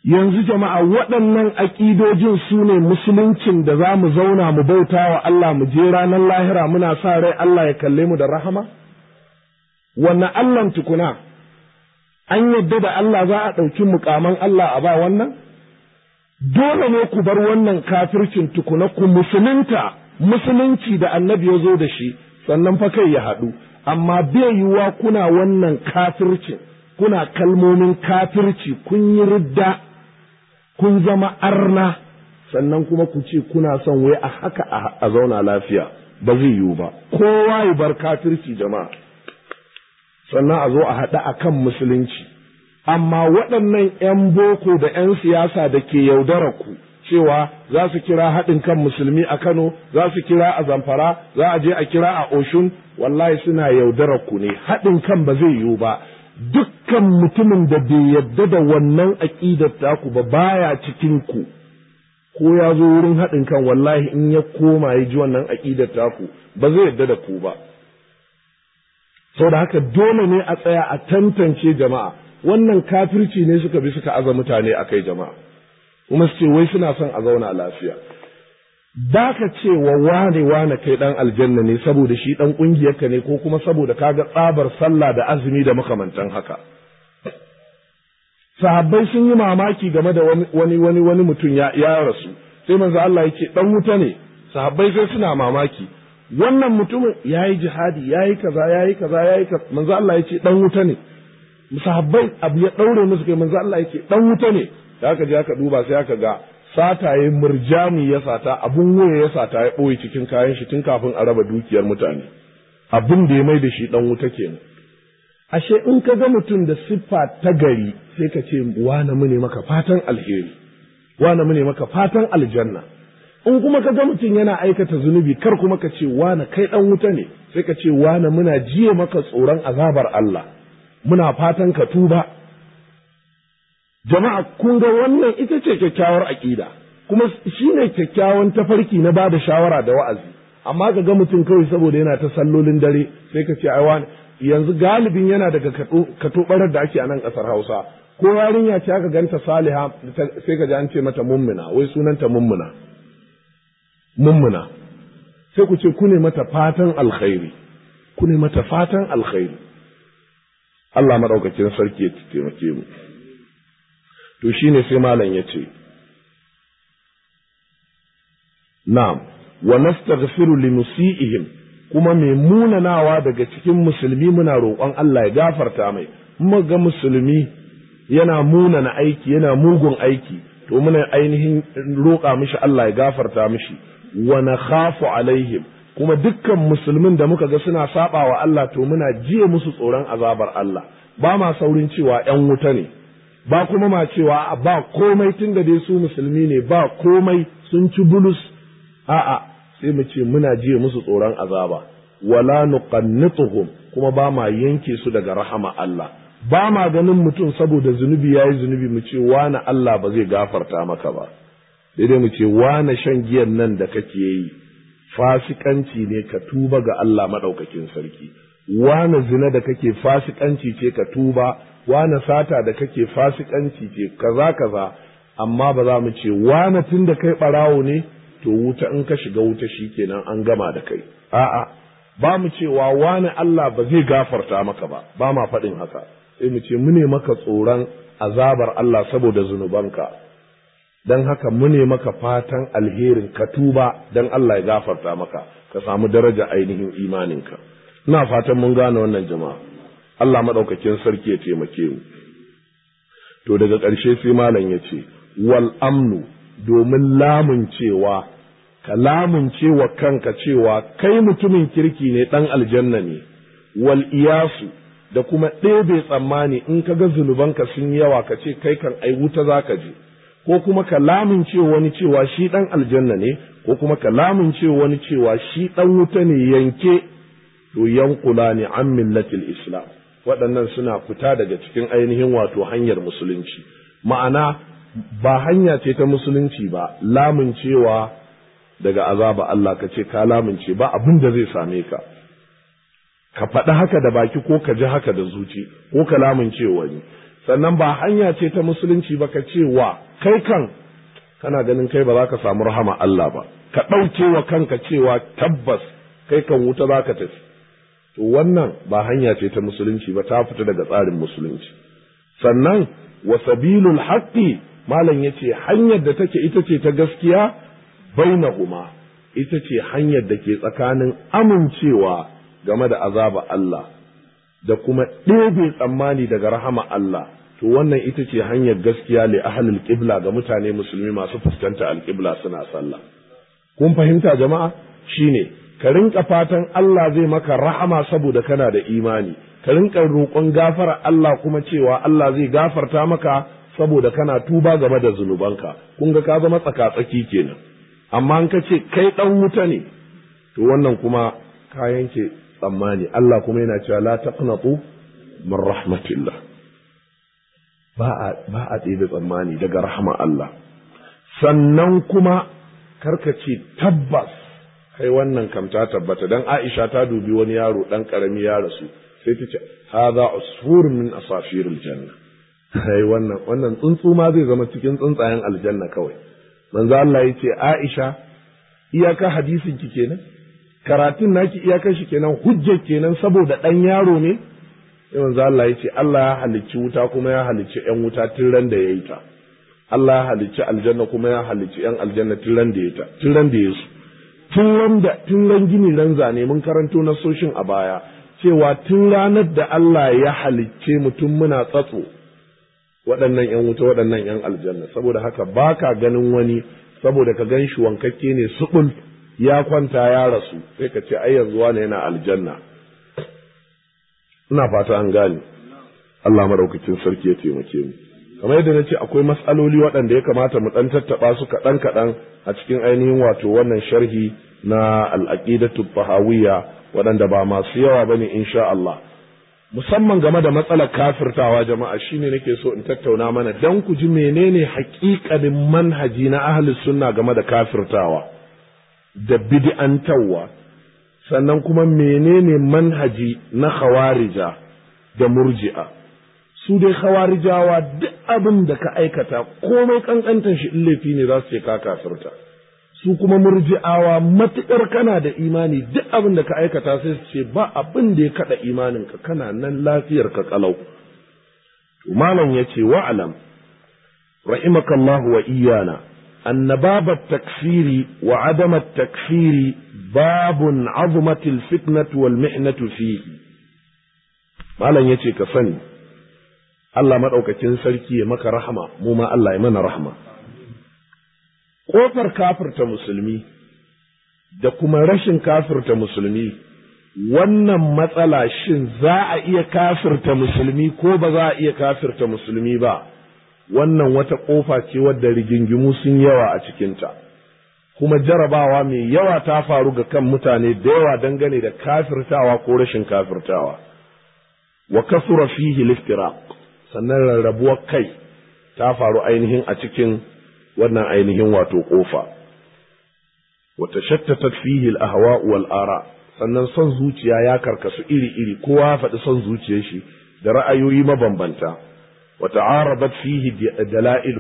yanzu jama'a waɗannan aƙidojin su ne musuluncin da za mu zauna mu bauta wa Allah mu je ranar lahira muna sa rai Allah ya kalle mu da rahama? Wannan Allahn tukuna, an yadda da Allah za a ɗauki mukaman Allah a ba wannan? Dole ne ku bar wannan kafircin tukuna ku musulunta, musulunci da annabi ya zo da shi, sannan fa kai ya haɗu, amma bai yiwuwa kuna wannan kafircin, kuna kalmomin kafirci kun yi ridda. kun zama arna sannan kuma ku ce kuna son wai a haka a zauna lafiya ba zai yiwu ba kowa ya bar kafirci jama'a sannan a zo a haɗa a kan musulunci amma waɗannan 'yan boko da 'yan siyasa da ke yaudara ku cewa za su kira haɗin kan musulmi a kano za su kira a zamfara za a je a kira a oshun wallahi suna yaudara ku ne haɗin kan ba zai yiwu ba dukkan mutumin da bai yadda da wannan aƙidar taku ba baya cikin ku ko ya zo wurin haɗin kan wallahi in ya koma ya ji wannan aƙidar taku ba zai yadda da ku ba da haka dole ne a tsaya a tantance jama'a wannan kafirci ne suka bi suka aza mutane a kai jama'a kuma su ce wai suna son a zauna lafiya da ka ce wa wane wane kai dan aljanna ne saboda shi dan kungiyarka ne ko kuma saboda kaga tsabar sallah da azumi da makamantan haka sahabbai sun yi mamaki game da wani wani wani mutum ya, ya rasu sai manzo Allah yake dan wuta ne sahabbai sai suna mamaki wannan mutumin yayi jihadi yayi kaza yayi kaza yayi kaza manzo Allah yake dan wuta ne sahabbai abu ya daure musu kai manzo Allah yake dan wuta ne da aka je aka duba sai aka ga sataye murjani ya sata abun waya ya sata ya ɓoye cikin kayan shi tun kafin a raba dukiyar mutane abin da ya mai da shi ɗan wuta kenan ashe in ka ga mutum da siffa ta gari sai ka ce wane mu ne maka fatan alheri wane mu ne maka fatan aljanna in kuma ka ga mutum yana aikata zunubi kar kuma ka ce wane kai ɗan wuta ne sai ka ce wane muna jiye maka tsoron azabar Allah muna fatan ka tuba jama'a kun ga wannan ita ce kyakkyawar aƙida kuma shi ne kyakkyawan tafarki na ba da shawara da wa'azi amma ka ga mutum kawai saboda yana ta sallolin dare sai ka ce ai wani yanzu galibin yana daga katobarar da ake a nan ƙasar hausa ko yarinya ce aka ganta saliha sai ka ji an ce mata mummuna wai sunanta mummuna mummuna sai ku ce ku ne mata fatan alkhairi ku ne mata fatan alkhairi Allah maɗaukakin sarki ya taimake mu to shi ne sai malam ya ce, Na'am, wa nastaghfiru li musi'ihim kuma mai munanawa daga cikin musulmi muna roƙon Allah ya gafarta mai, kuma ga musulmi yana munana aiki, yana mugun aiki, to muna ainihin roƙa mishi Allah ya gafarta mishi, wa na khafu alaihim kuma dukkan musulmin da muka ga suna saba wa Allah to muna jiye musu tsoron azabar Allah, ba ma saurin cewa ‘yan wuta ne’. ba kuma ma cewa ba komai tun da dai su musulmi ne ba komai sun ci bulus a'a sai mu ce muna jiya musu tsoron azaba wala nuqannituhum kuma ba ma yanke su daga rahama Allah ba ma ganin mutum saboda zunubi yayi zunubi mu ce wani Allah ba zai gafarta maka ba daidai mu ce wani shan giyan nan da kake yi fasikanci ne ka tuba ga Allah madaukakin sarki wani zina da kake fasikanci ce ka tuba wane sata da kake fasikanci ce kaza kaza amma ba za mu ce wane tun da kai ɓarawo ne to wuta in ka shiga wuta shikenan an gama da kai a'a ba mu cewa wane Allah ba zai gafarta maka ba ba ma faɗin haka sai mu ce mune maka tsoron azabar Allah saboda zunubanka don haka mune maka fatan alherin ka tuba don Allah ya gafarta maka ka samu daraja ainihin imaninka ina fatan mun gane wannan jama'a Allah maɗaukakin sarki ya taimake mu. To daga ƙarshe sai malam ya ce, wal amnu domin lamun cewa, ka lamun cewa kanka cewa kai mutumin kirki ne ɗan aljanna ne, wal iyasu da kuma ɗebe tsammani in ka ga zunubanka sun yawa ka ce kai kan ai wuta za ka je, ko kuma ka lamun cewa wani cewa shi ɗan aljanna ne, ko kuma ka lamun cewa wani cewa shi ɗan wuta ne yanke, to yankula ne an millatil Islam. waɗannan suna fita daga cikin ainihin wato hanyar musulunci ma'ana ba hanya ce ta musulunci ba lamuncewa daga azaba Allah ka ce ka lamunce ba abin da zai same ka ka faɗi haka da baki ko ka ji haka da zuci ko ka lamunce wani sannan ba hanya ce ta musulunci ba ka ce wa kai kan kana ganin kai ba za ka samu rahama Allah ba ka ɗauke wa kanka cewa tabbas kai kan wuta za ka tafi to wannan ba hanya ce ta musulunci ba ta fita daga tsarin musulunci sannan wa sabilul haqqi malam yace hanyar da take ita ce ta gaskiya bainahuma ita ce hanyar da ke tsakanin amincewa game da azaba Allah da kuma ɗebe tsammani daga rahama Allah to wannan ita ce hanyar gaskiya li ahlul qibla ga mutane musulmi masu fuskanta alqibla suna sallah kun fahimta jama'a shine ka rinka fatan Allah zai maka rahama saboda kana da imani ka rinka roƙon gafara Allah kuma cewa Allah zai gafarta maka saboda kana tuba game da zunubanka kun ga ka zama tsaka-tsaki kenan amma in ka ce kai dan wuta ne to wannan kuma ka yanke tsammani Allah kuma yana cewa la taqnatu min rahmatillah ba a ba a ɗebe tsammani daga rahama Allah sannan kuma karka ce tabbas kai wannan kam ta tabbata dan Aisha ta dubi wani yaro dan karami ya rasu sai ta ce hadha usfur min asafiril janna kai wannan wannan tsuntsu ma zai zama cikin tsuntsayen aljanna kawai manzo Allah yace Aisha iyaka hadisin ki kenan karatun naki iyakar shi kenan hujjar kenan saboda dan yaro ne sai manzo Allah yace Allah ya halicci wuta kuma ya halicci yan wuta tun ran da yayi ta Allah ya halicci aljanna kuma ya halicci yan aljanna tun ran da yayi ta tun ran da yayi su tun ran da tun ran gini ran zane mun karanto na soshin a baya cewa tun ranar da Allah ya halicce mutum muna tsatso waɗannan ‘yan wuta waɗannan ‘yan aljanna saboda haka ba ka ganin wani saboda ka gan shi wankakke ne suɓul ya kwanta ya rasu sai ka ce ai yanzu wani yana aljanna ina fata an gane Allah madaukakin sarki ya taimake mu kamar yadda na ce akwai matsaloli waɗanda ya kamata mu ɗan tattaɓa su kaɗan kaɗan a cikin ainihin wato wannan sharhi na al'aqidatu tahawiyya waɗanda ba masu yawa bane insha Allah musamman game da matsalar kafirtawa jama'a shine nake so in tattauna mana dan ku ji menene haƙiƙanin manhaji na ahlus sunna game da kafirtawa da bid'antawa sannan kuma menene manhaji na khawarija da murji'a su dai khawarijawa duk abin da ka aikata komai kankantan shi in laifi ne za su ce ka kafirta su kuma murji'awa matuƙar kana da imani duk abin da ka aikata sai su ce ba abin da ya kaɗa imaninka kana nan lafiyar ka kalau malam ya ce wa'alam rahimakallahu wa iyana أن باب التكفير وعدم التكفير باب عظمت الفتنة والمحنة فيه ما لن يتي كفني الله مدعوكتين سلكي مك رحمة موما الله يمن رحمة ƙofar kafirta musulmi da kuma rashin kafirta musulmi wannan matsala shin za a iya kafirta musulmi ko ba za a iya kafirta musulmi ba wannan wata ƙofa ce wadda rigingimu sun yawa a cikinta kuma jarabawa mai yawa ta faru ga kan mutane da yawa dangane da kafirtawa ko rashin kafirtawa wa kasura fihi liftiraq sannan rarrabuwar kai ta faru ainihin a cikin wannan ainihin wato ƙofa. Wata shattatat fihi al-ahwa wal ara sannan son zuciya ya karkasu iri-iri kowa ya faɗi son zuciyar shi da ra'ayoyi mabambanta. Wata arabat fihi dala'il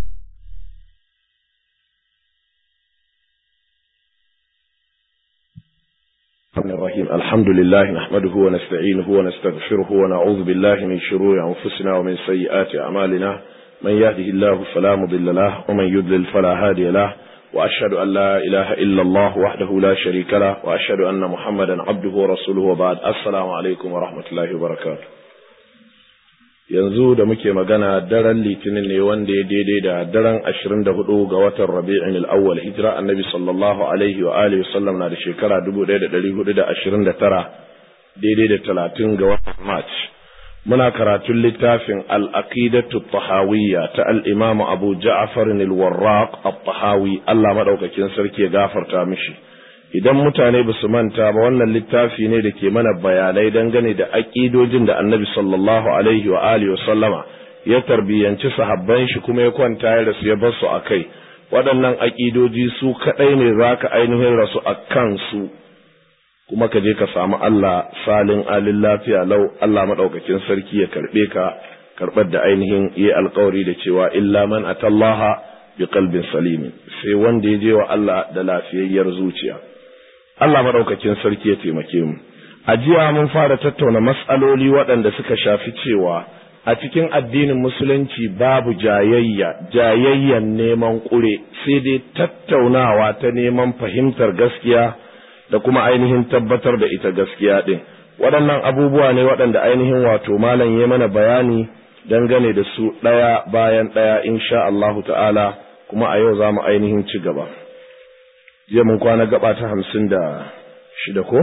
الرحيم الحمد لله نحمده ونستعينه ونستغفره ونعوذ بالله من شرور أنفسنا ومن سيئات أعمالنا من يهده الله فلا مضل له ومن يضلل فلا هادي له وأشهد أن لا إله إلا الله وحده لا شريك له وأشهد أن محمدا عبده ورسوله وبعد السلام عليكم ورحمة الله وبركاته yanzu da muke magana daren litinin ne wanda ya daidai da daren ashirin da hudu ga watan rabi'in al'awwal hijira annabi sallallahu alaihi wa alihi wasallam na da shekara dubu ɗaya da ɗari hudu da ashirin da tara daidai da talatin ga watan march muna karatun littafin al'aqidatu tahawiyya ta al'imamu abu ja'afar al-warraq al-tahawi Allah maɗaukakin sarki ya gafarta mishi idan mutane ba su manta ba wannan littafi ne da ke mana bayanai dangane da aƙidojin da annabi sallallahu alaihi wa alihi sallama ya tarbiyyanci sahabban shi kuma ya kwanta ya rasu ya bar su a kai waɗannan aƙidoji su kaɗai ne za ka ainihin rasu a kansu kuma ka je ka samu Allah salin alin lafiya lau Allah maɗaukakin sarki ya karɓe ka karɓar da ainihin yi alkawari da cewa illa man atallaha bi qalbin salimin sai wanda ya je wa Allah da lafiyayyar zuciya Allah madaukakin sarki ya taimake mu a jiya mun fara tattauna mas'aloli waɗanda suka shafi cewa a cikin addinin musulunci babu jayayya jayayyan neman ƙure sai dai tattaunawa ta neman fahimtar gaskiya da kuma ainihin tabbatar da ita gaskiya ɗin waɗannan abubuwa ne waɗanda ainihin wato malam ya mana bayani dangane da su ɗaya bayan ɗaya insha Allahu ta'ala kuma a yau za mu ainihin ci gaba jiya mun kwana gaba ta hamsin da shida ko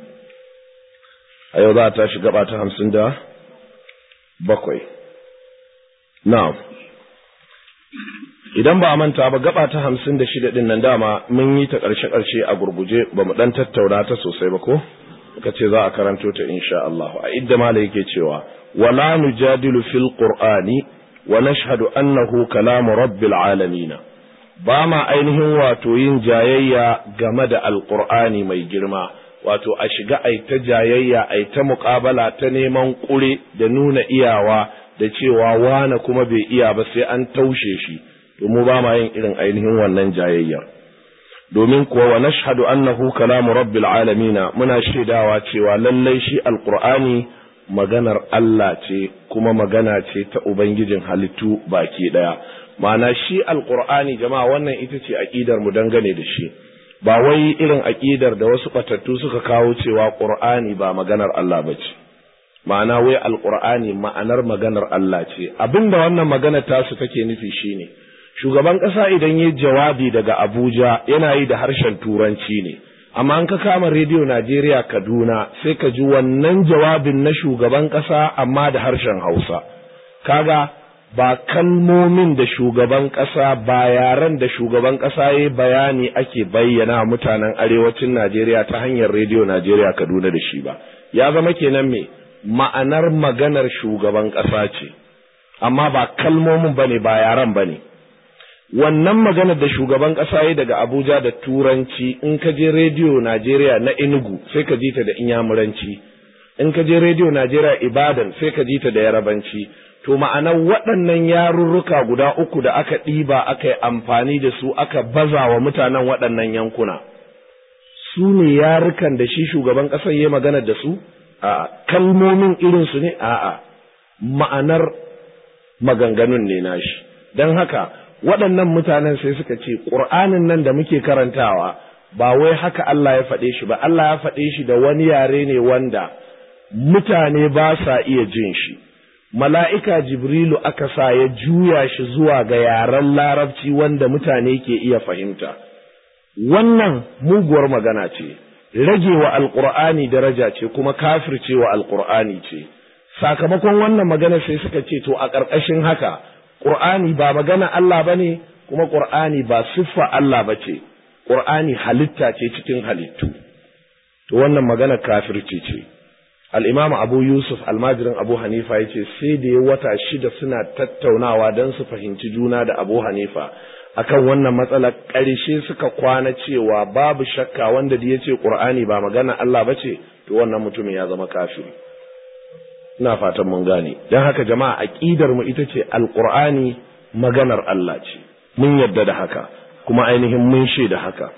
a yau za a tashi gaba ta hamsin da bakwai na'am idan ba a manta ba gaba ta hamsin da shida ɗin nan dama mun yi ta ƙarshe-ƙarshe a gurguje ba mu ɗan tattauna ta sosai ba ko ka ce za a karanto ta insha Allah a idda mala yake cewa wala nujadilu fil qur'ani wa nashhadu annahu kalamu rabbil alamin ba ma ainihin wato yin jayayya game da alqur'ani mai girma wato a shiga ai ta jayayya ai ta muƙabala ta neman ƙure da nuna iyawa da cewa wane kuma bai iya ba sai an taushe shi to mu ba ma yin irin ainihin wannan jayayyar domin kuwa wa nashhadu annahu kalamu rabbil alamin muna shaidawa cewa lallai shi alqur'ani maganar Allah ce kuma magana ce ta ubangijin halittu baki daya ma'ana shi alqur'ani jama'a wannan ita ce aqidar mu dangane da shi ba wai irin aqidar da wasu batattu suka kawo cewa qur'ani ba maganar Allah bace ma'ana wai alqur'ani ma'anar maganar Allah ce abinda wannan magana tasu take nufi shine shugaban ƙasa idan yi jawabi daga Abuja yana yi da harshen Turanci ne, amma an ka kama rediyo Najeriya Kaduna sai ka ji wannan jawabin na shugaban ƙasa amma da harshen Hausa. Kaga ba kalmomin da shugaban ƙasa ba yaren da shugaban ƙasa ya bayani ake bayyana mutanen arewacin Najeriya ta hanyar rediyo Najeriya Kaduna da shi ba. Ya zama kenan me ma'anar maganar shugaban ƙasa ce, amma ba kalmomin ba ne ba yaren ba ne. wannan maganar da shugaban ƙasa ya daga Abuja da Turanci in ka je rediyo Najeriya na Enugu sai ka ji ta da Inyamuranci in ka je rediyo Najeriya Ibadan sai ka ji ta da Yarabanci to ma'anar waɗannan yarurruka guda uku da aka ɗiba aka yi amfani da su aka baza wa mutanen waɗannan yankuna su ne yarukan da shi shugaban ƙasar ya magana da su a kalmomin irinsu ne a'a ma'anar maganganun ne nashi don haka waɗannan mutanen sai suka ce ƙur'anin nan da muke karantawa ba wai haka Allah ya faɗe shi ba Allah ya faɗe shi da wani yare ne wanda mutane ba sa iya jin shi mala'ika jibrilu aka sa ya juya shi zuwa ga yaren larabci wanda mutane ke iya fahimta wannan muguwar magana ce rage wa alƙur'ani daraja ce kuma kafirce wa alƙur'ani ce sakamakon wannan magana sai suka ce to a ƙarƙashin haka Ƙur'ani ba magana Allah ba ne, kuma Ƙur'ani ba siffa Allah ba ce, Ƙur'ani halitta ce cikin halittu. To wannan magana kafirci ce. Al'imam Abu Yusuf almajirin Abu Hanifa ya ce sai da ya wata shida suna tattaunawa don su fahimci juna da Abu Hanifa. Akan wannan matsala ƙarshe suka kwana cewa babu shakka wanda da ya ce Ƙur'ani ba magana Allah ba ce, to wannan mutumin ya zama kafiri. ina fatan mun gane don haka jama'a aqidar mu ita ce alqur'ani maganar Allah ce mun yadda da haka kuma ainihin mun da haka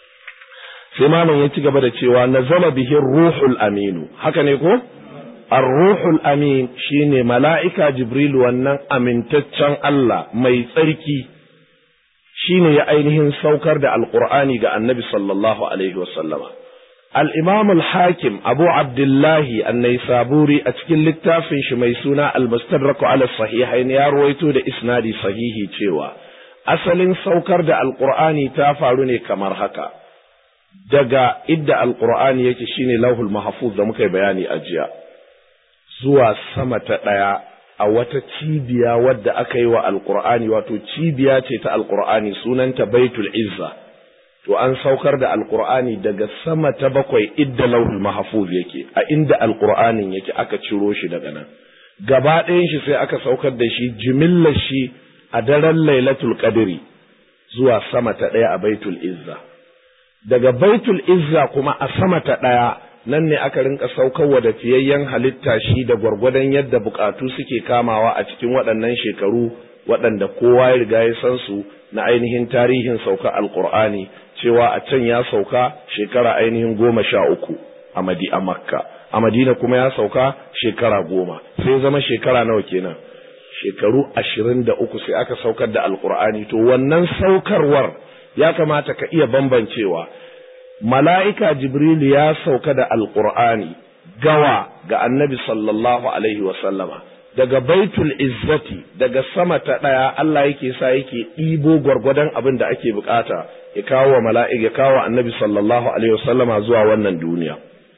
sai malam ya ci gaba da cewa nazala bihi ruhul aminu haka ne ko ar-ruhul amin shine mala'ika jibril wannan amintaccen Allah mai tsarki shine ya ainihin saukar da alqur'ani ga annabi sallallahu alaihi wasallama الإمام الحاكم أبو عبد الله النيسابوري أتكل للتافن شمي سونا المستدرك على الصحيحين يا رويتو دا إسنادي صحيحي تيوا أصل سوكر دا القرآن تافعلني كمر هكا دقا إدى القرآن يكشيني لوه المحفوظ دا مكي بياني أجيا زوا سمة دايا a wata cibiya wadda aka yi wa alkur'ani wato cibiya ce ta alkur'ani sunanta baitul izza to an saukar da alkur'ani daga sama ta bakwai idda lauhul mahfuz yake a inda alkur'anin yake aka ciro shi daga nan gaba ɗayan shi sai aka saukar da shi jimillar shi a daren lailatul qadri zuwa sama ta ɗaya a baitul izza daga baitul izza kuma a sama ta ɗaya nan ne aka rinka saukarwa da fiyayyen halitta shi da gwargwadon yadda bukatu suke kamawa a cikin waɗannan shekaru waɗanda kowa ya riga ya san su na ainihin tarihin sauka alkur'ani cewa a can ya sauka shekara ainihin goma sha uku a madi a makka a madina kuma ya sauka shekara goma sai zama shekara nawa kenan shekaru ashirin da uku sai aka saukar da alkur'ani to wannan saukarwar ya kamata ka iya bambancewa mala'ika jibril ya sauka da alkur'ani gawa ga annabi sallallahu alaihi wasallama daga baitul izzati daga sama ta ɗaya Allah yake sa yake ɗibo gwargwadon abin da ake bukata ya kawo wa mala'ik ya kawo annabi sallallahu alaihi wasallama zuwa wannan duniya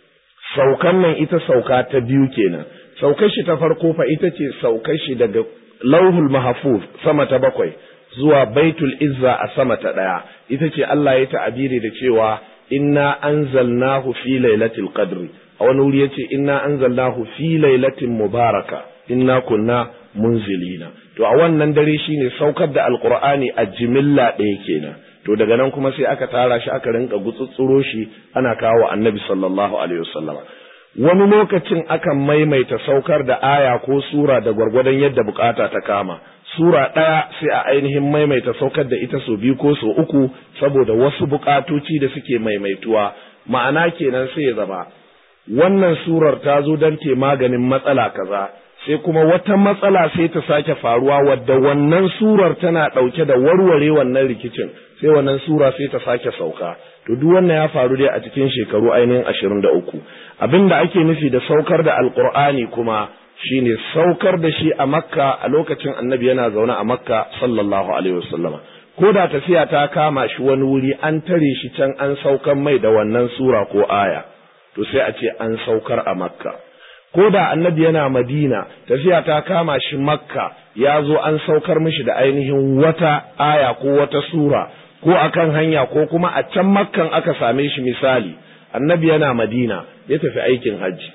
saukan nan ita sauka ta biyu kenan saukar shi ta farko fa ita ce saukar shi daga lauhul mahfuz sama ta bakwai zuwa baitul izza a sama ta ɗaya ita ce Allah ya ta'abiri da cewa inna anzalnahu fi lailatul qadri a wani wuri yace inna anzalnahu fi lailatin mubaraka inna kunna munzilina to a wannan dare shine saukar da alqur'ani a jimilla ɗaya kenan to daga nan kuma sai aka tara shi aka rinka gutsutsuro shi ana kawo annabi sallallahu alaihi wasallam wani lokacin akan maimaita saukar da aya ko sura da gwargwadon yadda bukata ta kama sura ɗaya sai a ainihin maimaita saukar da ita so biyu ko so uku saboda wasu bukatoci da suke maimaituwa ma'ana kenan sai ya zama wannan surar ta zo don te maganin matsala kaza sai kuma wata matsala sai ta sake faruwa wadda wannan surar tana ɗauke da warware wannan rikicin sai wannan sura sai ta sake sauka to duk wannan ya faru dai a cikin shekaru ainihin ashirin da uku abin da ake nufi da saukar da alkur'ani kuma shine saukar da shi a makka a lokacin annabi yana zaune a makka sallallahu alaihi wasallama ko da tafiya ta kama shi wani wuri an tare shi can an saukar mai da wannan sura ko aya to sai a ce an saukar a makka ko da annabi yana madina tafiya ta kama shi makka ya zo an saukar mishi da ainihin wata aya ko wata sura ko akan hanya ko kuma a can makkan aka same shi misali annabi yana madina ya tafi aikin hajji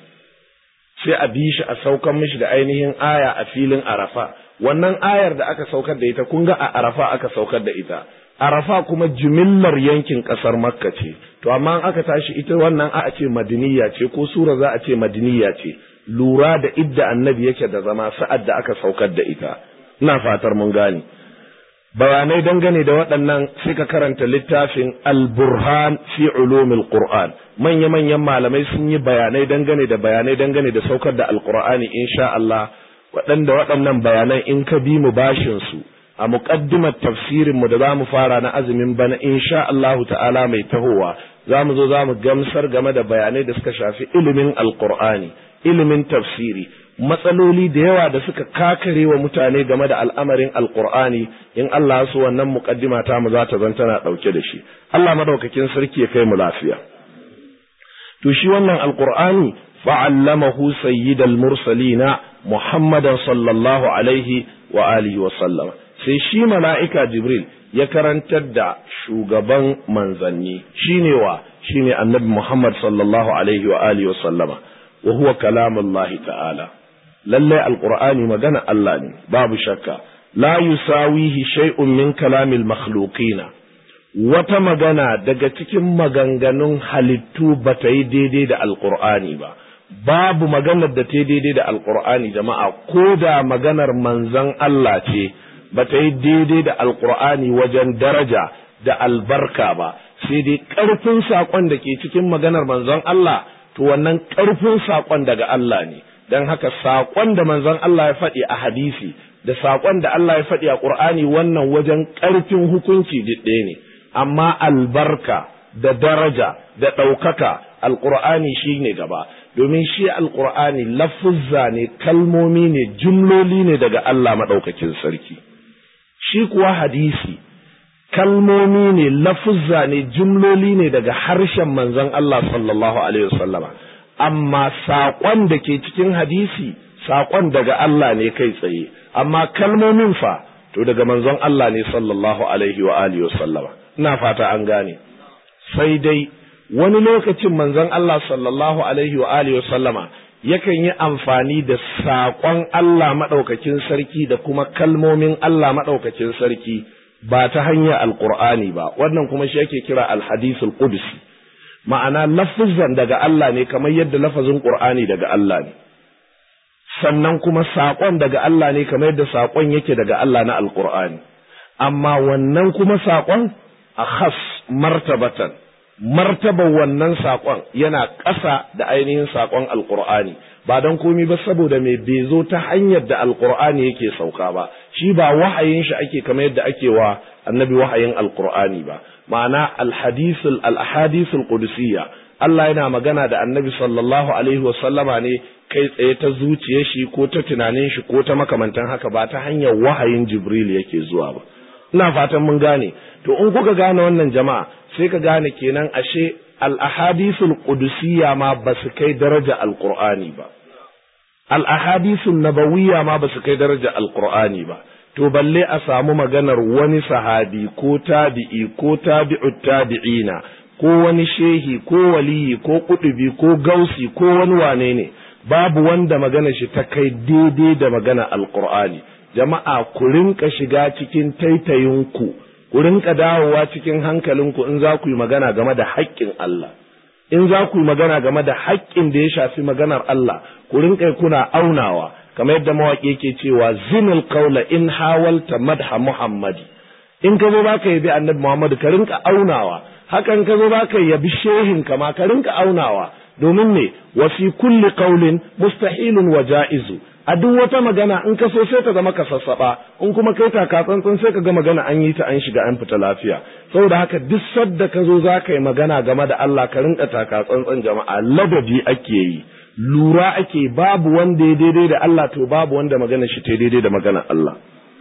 sai a bi shi a saukar mishi da ainihin aya a filin arafa wannan ayar da aka saukar da ita kun ga a arafa aka saukar da ita arafa kuma jimillar yankin kasar makka ce to amma aka tashi ita wannan a ce madiniya ce ko sura za a ce madiniya ce lura da idda annabi yake da zama sa'ad da aka saukar da ita ina fatar mun gane bayanai dangane da waɗannan sai ka karanta littafin al-burhan fi ulumil qur'an manya manyan malamai sun yi bayanai dangane da bayanai dangane da saukar da alqur'ani insha Allah waɗanda waɗannan bayanan in ka bi mu bashin su a muqaddimar tafsirin mu da zamu fara na azumin bana insha Allah ta'ala mai tahowa zamu zo zamu gamsar game da bayanai da suka shafi ilimin alqur'ani ilimin tafsiri matsaloli da yawa da suka kakare wa mutane game da al'amarin alkur'ani in Allah su wannan muƙaddima ta mu za ta zan tana ɗauke da shi Allah madaukakin sarki ya kai mu lafiya to shi wannan alkur'ani fa'allamahu sayyidal mursalina muhammadan sallallahu alaihi wa alihi wa sallam sai shi mala'ika jibril ya karantar da shugaban manzanni shine wa shine annabi muhammad sallallahu alaihi wa alihi wa sallama wa huwa kalamullahi ta'ala lallai alqur'ani magana Allah ne babu shakka la yusawihi shay'un min kalamil makhluqina wata magana daga cikin maganganun halittu ba ta yi daidai da alqur'ani ba babu maganar da ta yi daidai da alqur'ani jama'a ko da maganar manzon Allah ce ba ta yi daidai da alqur'ani wajen daraja da albarka ba sai dai ƙarfin saƙon da ke cikin maganar manzon Allah to wannan ƙarfin saƙon daga Allah ne don haka saƙon da manzon Allah ya faɗi a hadisi da saƙon da Allah ya faɗi a ƙur'ani wannan wajen ƙarfin hukunci ɗaya ne amma albarka da daraja da ɗaukaka alƙur'ani shi ne gaba domin shi alƙur'ani lafuzza ne kalmomi ne jumloli ne daga Allah maɗaukakin sarki shi kuwa hadisi kalmomi ne lafuzza ne jumloli ne daga harshen manzon Allah sallallahu alaihi wasallama amma saƙon da ke cikin hadisi saƙon daga Allah ne kai tsaye amma kalmomin fa to daga manzon Allah ne sallallahu alaihi wa alihi wasallama ina fata an gane sai dai wani lokacin manzon Allah sallallahu alaihi wa alihi wasallama yakan yi amfani da saƙon Allah maɗaukakin sarki da kuma kalmomin Allah maɗaukakin sarki ba ta hanyar alƙur'ani ba wannan kuma shi yake kira alhadisul qudsi ma'ana lafizan daga Allah ne kamar yadda lafazin Qur'ani daga Allah ne sannan kuma saƙon daga Allah ne kamar yadda saƙon yake daga Allah na Alƙur'ani amma wannan kuma saƙon a khas martabatan martaban wannan saƙon yana ƙasa da ainihin saƙon Alƙur'ani ba don komi ba saboda mai bai zo ta hanyar da Alƙur'ani yake sauka ba shi ba wahayin shi ake kamar yadda ake wa annabi wahayin Alƙur'ani ba ma'ana alhadisul al-ahadisul qudusiyya Allah yana magana da annabi sallallahu alaihi wasallama ne kai tsaye ta zuciyar shi ko ta tunanin shi ko ta makamantan haka ba ta hanyar wahayin Jibril yake zuwa ba ina fatan mun gane to in kuka gane wannan jama'a sai ka gane kenan ashe al-ahadisul qudusiyya ma ba su kai daraja al-Qur'ani ba al-ahadisul nabawiyya ma ba su kai daraja al-Qur'ani ba to balle a samu maganar wani sahabi ko tabi'i ko tabi'ut tabi'ina ko wani shehi ko waliyi ko kudubi ko gausi ko wani wane ne babu wanda magana shi ta kai daidai da magana alqur'ani jama'a ku rinka shiga cikin taitayinku ku rinka dawowa cikin hankalinku in za ku yi magana game da haƙƙin Allah in za ku yi magana game da haƙƙin da ya shafi maganar Allah ku rinka kuna aunawa kamar yadda mawaƙi yake cewa zinul qawla in hawalta madha muhammadi in ka zo ba ka yabi annabi muhammadu ka rinka aunawa hakan ka zo ba ka yabi shehin ka ma ka rinka aunawa domin ne wa fi kulli qawlin mustahilun wa ja'izu a duk wata magana in ka so sai ta zama ka sassaba in kuma kai taka tsantsan sai ka ga magana an yi ta an shiga an fita lafiya saboda haka duk sadda ka zo za ka yi magana game da Allah ka rinka taka tsantsan jama'a ladabi ake yi lura ake babu wanda ya daidai da Allah to babu wanda magana shi ta daidai da magana Allah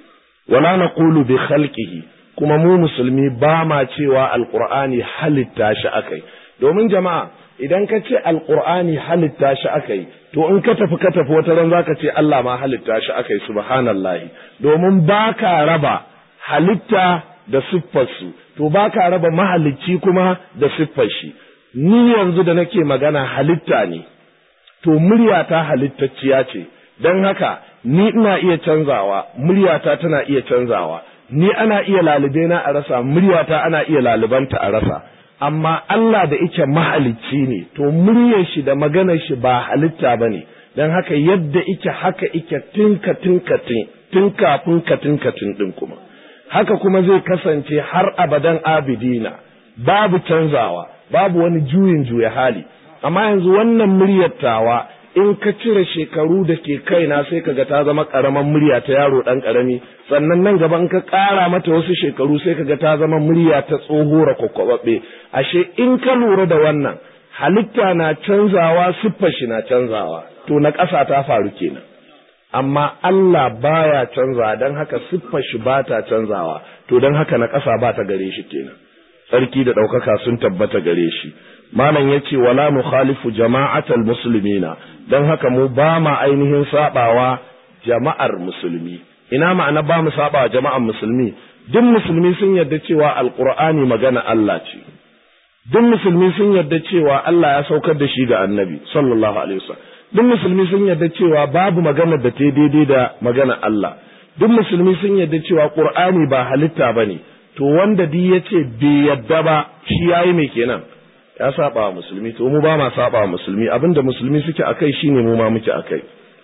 wala naqulu bi khalqihi kuma mu musulmi ba ma cewa alqur'ani halitta shi akai domin jama'a idan ka ce alqur'ani halitta shi akai to in ka tafi ka tafi wata ran zaka ce Allah ma halitta shi akai subhanallahi domin baka raba halitta da siffarsu to baka raba mahalicci kuma da siffar shi ni yanzu da nake magana halitta ne to muryata halittacciya ce don haka ni ina iya canzawa muryata tana iya canzawa ni ana iya lalube na a rasa muryata ana iya lalubanta a rasa amma Allah da ike mahalicci ne to muryar shi da maganar shi ba halitta ba ne don haka yadda ike haka ike tinka tinka tun kafin ka tinka din kuma haka kuma zai kasance har abadan abidina babu canzawa babu wani juyin juya hali amma yanzu wannan muryar tawa in ka cire shekaru da ke kaina sai kaga ta zama karaman murya ta yaro dan karami sannan nan gaba in ka ƙara mata wasu shekaru sai kaga ta zama murya ta tsohora kwakwababbe ashe in ka lura da wannan halitta na canzawa siffar shi na canzawa to na ƙasa ta faru kenan amma Allah baya canzawa don haka siffar shi ba ta canzawa to don haka na ƙasa ba ta gare shi kenan tsarki da ɗaukaka sun tabbata gare shi malam ya ce wala nukhalifu jama'atal muslimina don haka mu ba ma ainihin sabawa jama'ar musulmi ina ma'ana ba mu sabawa jama'ar musulmi duk musulmi sun yarda cewa alqur'ani magana Allah ce duk musulmi sun yarda cewa Allah ya saukar da shi ga annabi sallallahu alaihi wasallam duk musulmi sun yarda cewa babu magana da ta daidai da magana Allah duk musulmi sun yarda cewa qur'ani ba halitta bane to wanda di yace bai yarda ba shi yayi me kenan ya saba wa musulmi to mu ba ma saba wa musulmi abinda musulmi suke akai shine mu ma muke akai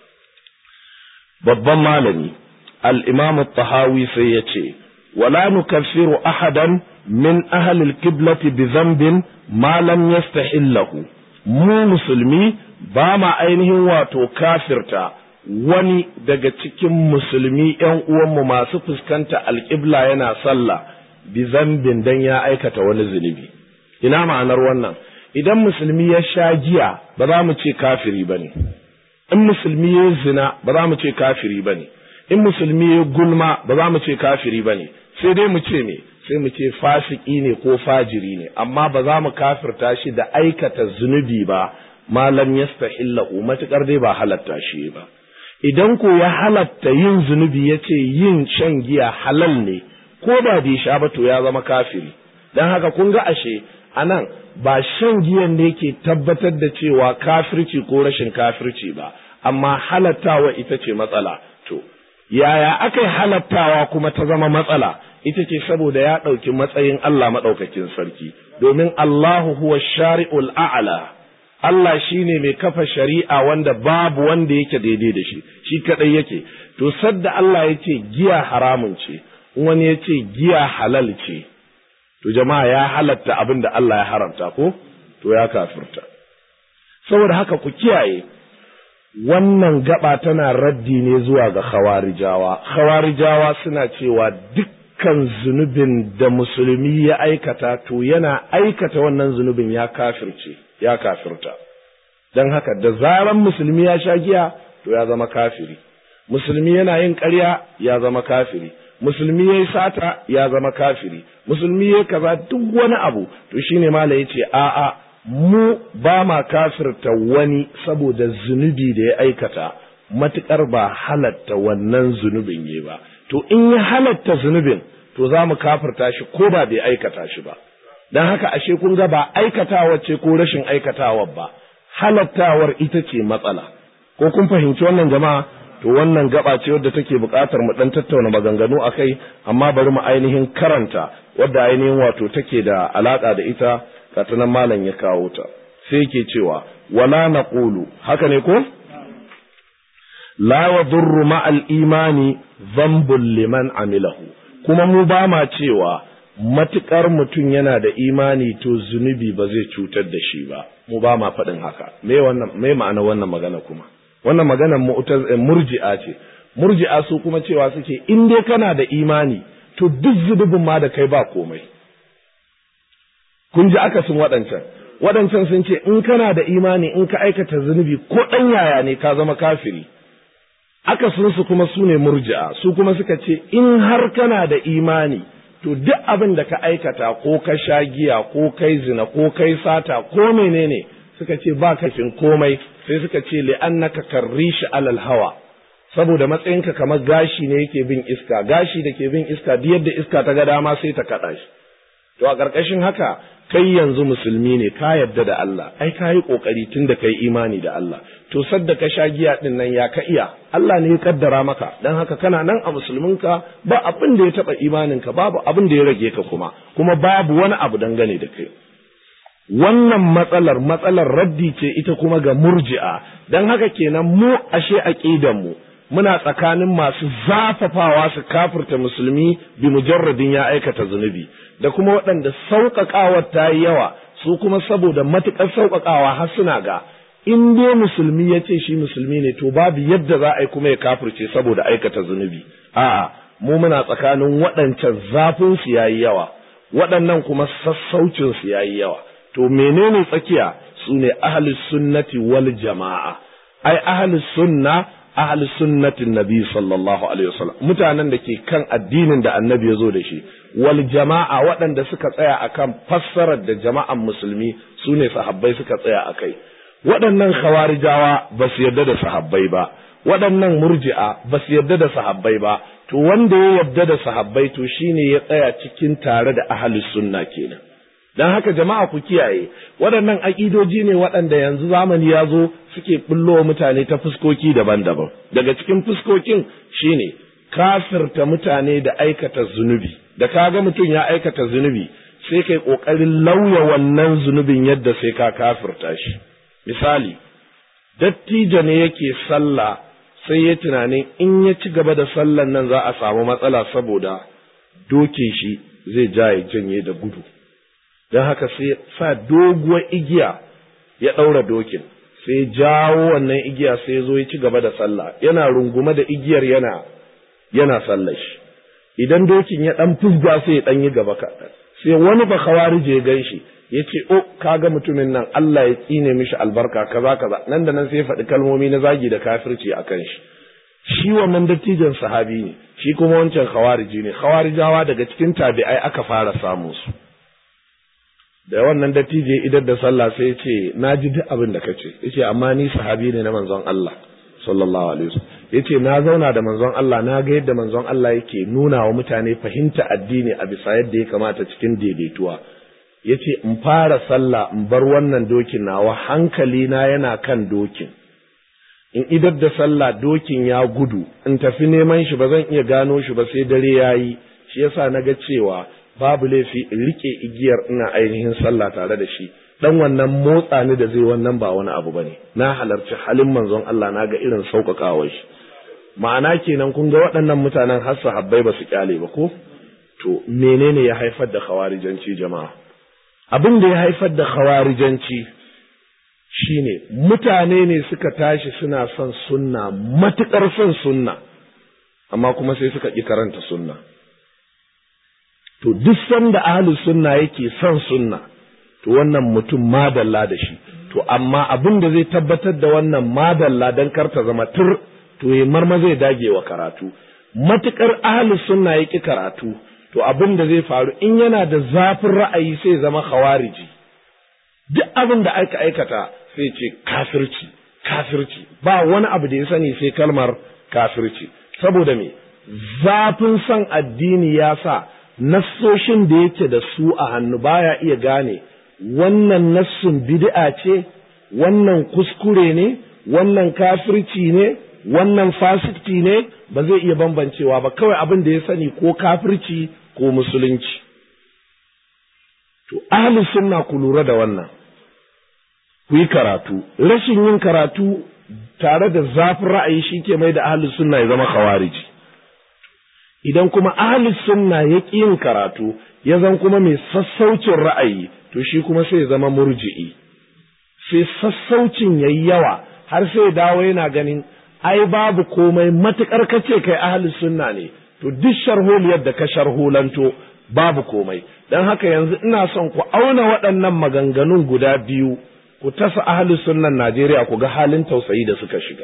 babban malami al-imam at-tahawi sai yace wala nukaffiru ahadan min ahli al-qiblati bi dhanbin ma lam yastahillahu mu musulmi ba ma ainihin wato kafirta wani daga cikin musulmi ‘yan uwanmu masu fuskanta alƙibla yana sallah bi zambin dan ya aikata wani zunubi. ina ma'anar wannan idan musulmi ya sha giya ba za mu ce kafiri ba ne in musulmi ya zina ba za mu ce kafiri ba ne in musulmi ya gulma ba za mu ce kafiri ba ne sai dai mu ce me sai mu ce fasiki ne ko fajiri ne amma ba za mu kafirta shi da aikata zunubi ba malam yastahillahu matukar dai ba halatta shi ba idan ko ya halatta yin zunubi ya ce yin shan giya halal ne ko da bai sha ba to ya zama kafiri don haka kun ga ashe a nan ba shan giyan ne ke tabbatar da cewa kafirci ko rashin kafirci ba amma halattawa ita ce matsala to yaya aka yi halattawa kuma ta zama matsala ita ce saboda ya ɗauki matsayin Allah maɗaukakin sarki domin Allahu huwa shari'ul a'la Allah shine mai kafa shari'a wanda babu wanda yake daidai da shi shi kadai yake to sadda Allah ya ce giya haramun ce wani ya ce giya halal ce to jama'a ya halatta abin da Allah ya haramta ko to ya kafirta saboda haka ku kiyaye wannan gaba tana raddi ne zuwa ga khawarijawa khawarijawa suna cewa dukkan zunubin da musulmi ya aikata to yana aikata wannan zunubin ya kafirce ya kafirta don haka da zaran musulmi ya sha giya to ya zama kafiri musulmi yana yin ƙarya ya zama kafiri musulmi ya yi sata ya zama kafiri musulmi ya kaza duk wani abu to shine mala ya ce a'a mu ba ma kafirta wani saboda zunubi da ya aikata matuƙar ba halatta wannan zunubin yi ba to in ya halatta zunubin to za mu kafirta shi ko ba bai aikata shi ba don haka ashe kun ga ba aikatawa ce ko rashin aikatawa ba halattawar ita ce matsala ko kun fahimci wannan jama'a to wannan gaba ce wadda take buƙatar mu dan tattauna maganganu akai amma bari mu ainihin karanta wadda ainihin wato take da alaka da ita katanan malam ya kawo ta sai yake cewa wala naqulu haka ne ko la yadurru ma'al imani dhanbun liman amilahu kuma mu ba ma cewa matukar mutum yana da imani to zunubi ba zai cutar da shi ba mu ba ma faɗin haka me wannan me ma'ana wannan magana kuma wannan magana murji'a ce murji'a su kuma cewa suke in dai kana da imani to duk zunubin ma da kai ba komai kun ji akasin waɗancan waɗancan sun ce in kana da imani in ka aikata zunubi ko ɗan yaya ne ka zama kafiri akasin su kuma su ne murji'a su kuma suka ce in har kana da imani to duk abin da ka aikata ko ka sha giya ko kai zina ko kai sata ko menene suka ce ba kafin komai sai suka ce li'annaka karrishi alal hawa saboda matsayinka kamar gashi ne yake bin iska gashi da ke bin iska duk yadda iska ta ga dama sai ta kaɗa shi to a ƙarƙashin haka kai yanzu musulmi ne ka yarda da Allah ai ka yi ƙoƙari tun da kai imani da Allah to sadda ka sha giya ɗin nan ya ka iya Allah ne ya kaddara maka dan haka kana nan a musulminka ba abin da ya taɓa imaninka babu abin da ya rage ka kuma kuma babu wani abu dangane da kai wannan matsalar matsalar raddi ce ita kuma ga murji'a dan haka kenan mu ashe aqidan mu muna tsakanin masu zafafawa su kafirta musulmi bi mujarradin ya aikata zunubi da kuma waɗanda sauƙaƙawar ta yi yawa su kuma saboda matuƙar sauƙaƙawa har suna ga in dai musulmi ya ce shi musulmi ne to babu yadda za a yi kuma ya kafirce saboda aikata zunubi a'a mu muna tsakanin waɗancan zafin su yayi yawa waɗannan kuma sassaucin su yayi yawa to menene tsakiya su ne ahlus sunnati wal jama'a ai ahlus sunna ahli sunnatin nabi sallallahu alaihi wasallam mutanen da ke kan addinin da annabi ya zo da shi wal jama'a waɗanda suka tsaya akan fassarar da jama'an musulmi su ne sahabbai suka tsaya akai waɗannan khawarijawa ba su yarda da sahabbai ba waɗannan murji'a ba su yarda da sahabbai ba to wanda ya yarda da sahabbai to shine ya tsaya cikin tare da ahli sunna kenan dan haka jama'a ku kiyaye waɗannan aƙidoji ne waɗanda yanzu zamani ya zo suke bullo mutane ta fuskoki daban-daban daga cikin fuskokin shine kafirta mutane da aikata zunubi da kaga mutum ya aikata zunubi sai kai ƙoƙarin lauya wannan zunubin yadda sai ka kafirta shi misali dattijo ne yake sallah sai ya tunanin in ya ci gaba da sallan nan za a samu matsala saboda doke shi zai ja ya janye da gudu don haka sai sa doguwar igiya ya ɗaura dokin sai jawo wannan igiya sai ya zo ya ci gaba da sallah yana rungume da igiyar yana yana sallar shi idan dokin ya ɗan fusga sai ya ɗan yi gaba kaɗan sai wani ba kawarije ya gan shi ya ce o kaga mutumin nan Allah ya tsine mishi albarka kaza kaza nan da nan sai ya faɗi kalmomi na zagi da kafirci a kan shi shi wannan dattijan sahabi ne shi kuma wancan khawariji ne khawarijawa daga cikin tabi'ai aka fara samun su da wannan dattijo idan da sallah sai ya ce na ji duk abin da kace yace amma ni sahabi ne na manzon Allah sallallahu alaihi wasallam yace na zauna da manzon Allah na ga yadda manzon Allah yake nuna wa mutane fahimta addini a bisa yadda ya kamata cikin daidaituwa yace in fara sallah in bar wannan dokin nawa hankali na yana kan dokin in idar da sallah dokin ya gudu in tafi neman shi ba zan iya gano shi ba sai dare yayi shi yasa naga cewa babu laifi in rike igiyar ina ainihin sallah tare da shi dan wannan motsa ni da zai wannan ba wani abu bane na halarci halin manzon Allah na ga irin sauƙaƙawar shi ma'ana kenan kun ga waɗannan mutanen har sahabbai ba su kyale ba ko to menene ya haifar da khawarijanci jama'a abin da ya haifar da khawarijanci shine mutane ne suka tashi suna son sunna matukar son sunna amma kuma sai suka ƙi karanta sunna to duk sanda ahlus sunna yake son sunna to wannan mutum madalla da shi to amma abin da zai tabbatar da wannan madalla don karta zama tur to ya marma zai dage wa karatu matukar ahlus sunna yake karatu to abin da zai faru in yana da zafin ra'ayi sai zama khawariji duk abin da aka aikata sai ce kafirci kafirci ba wani abu da ya sani sai kalmar kafirci saboda me zafin son addini ya sa nassoshin da yake da su a hannu baya iya gane wannan nassun bid'a ce wannan kuskure ne wannan kafirci ne wannan fasikci ne ba zai iya bambancewa ba kawai abin da ya sani ko kafirci ko musulunci to ahli sunna ku lura da wannan ku yi karatu rashin yin karatu tare da zafin ra'ayi shi ke mai da ahli sunna ya zama khawariji idan kuma ahli sunna ya ƙi yin karatu ya zan kuma mai sassaucin ra'ayi to shi kuma sai ya zama murji'i sai sassaucin yayi yawa har sai dawo yana ganin ai babu komai matukar kace kai ahli sunna ne to duk sharholiyar da ka sharholanto babu komai dan haka yanzu ina son ku auna waɗannan maganganun guda biyu ku tasa ahli sunnan Najeriya ku ga halin tausayi da suka shiga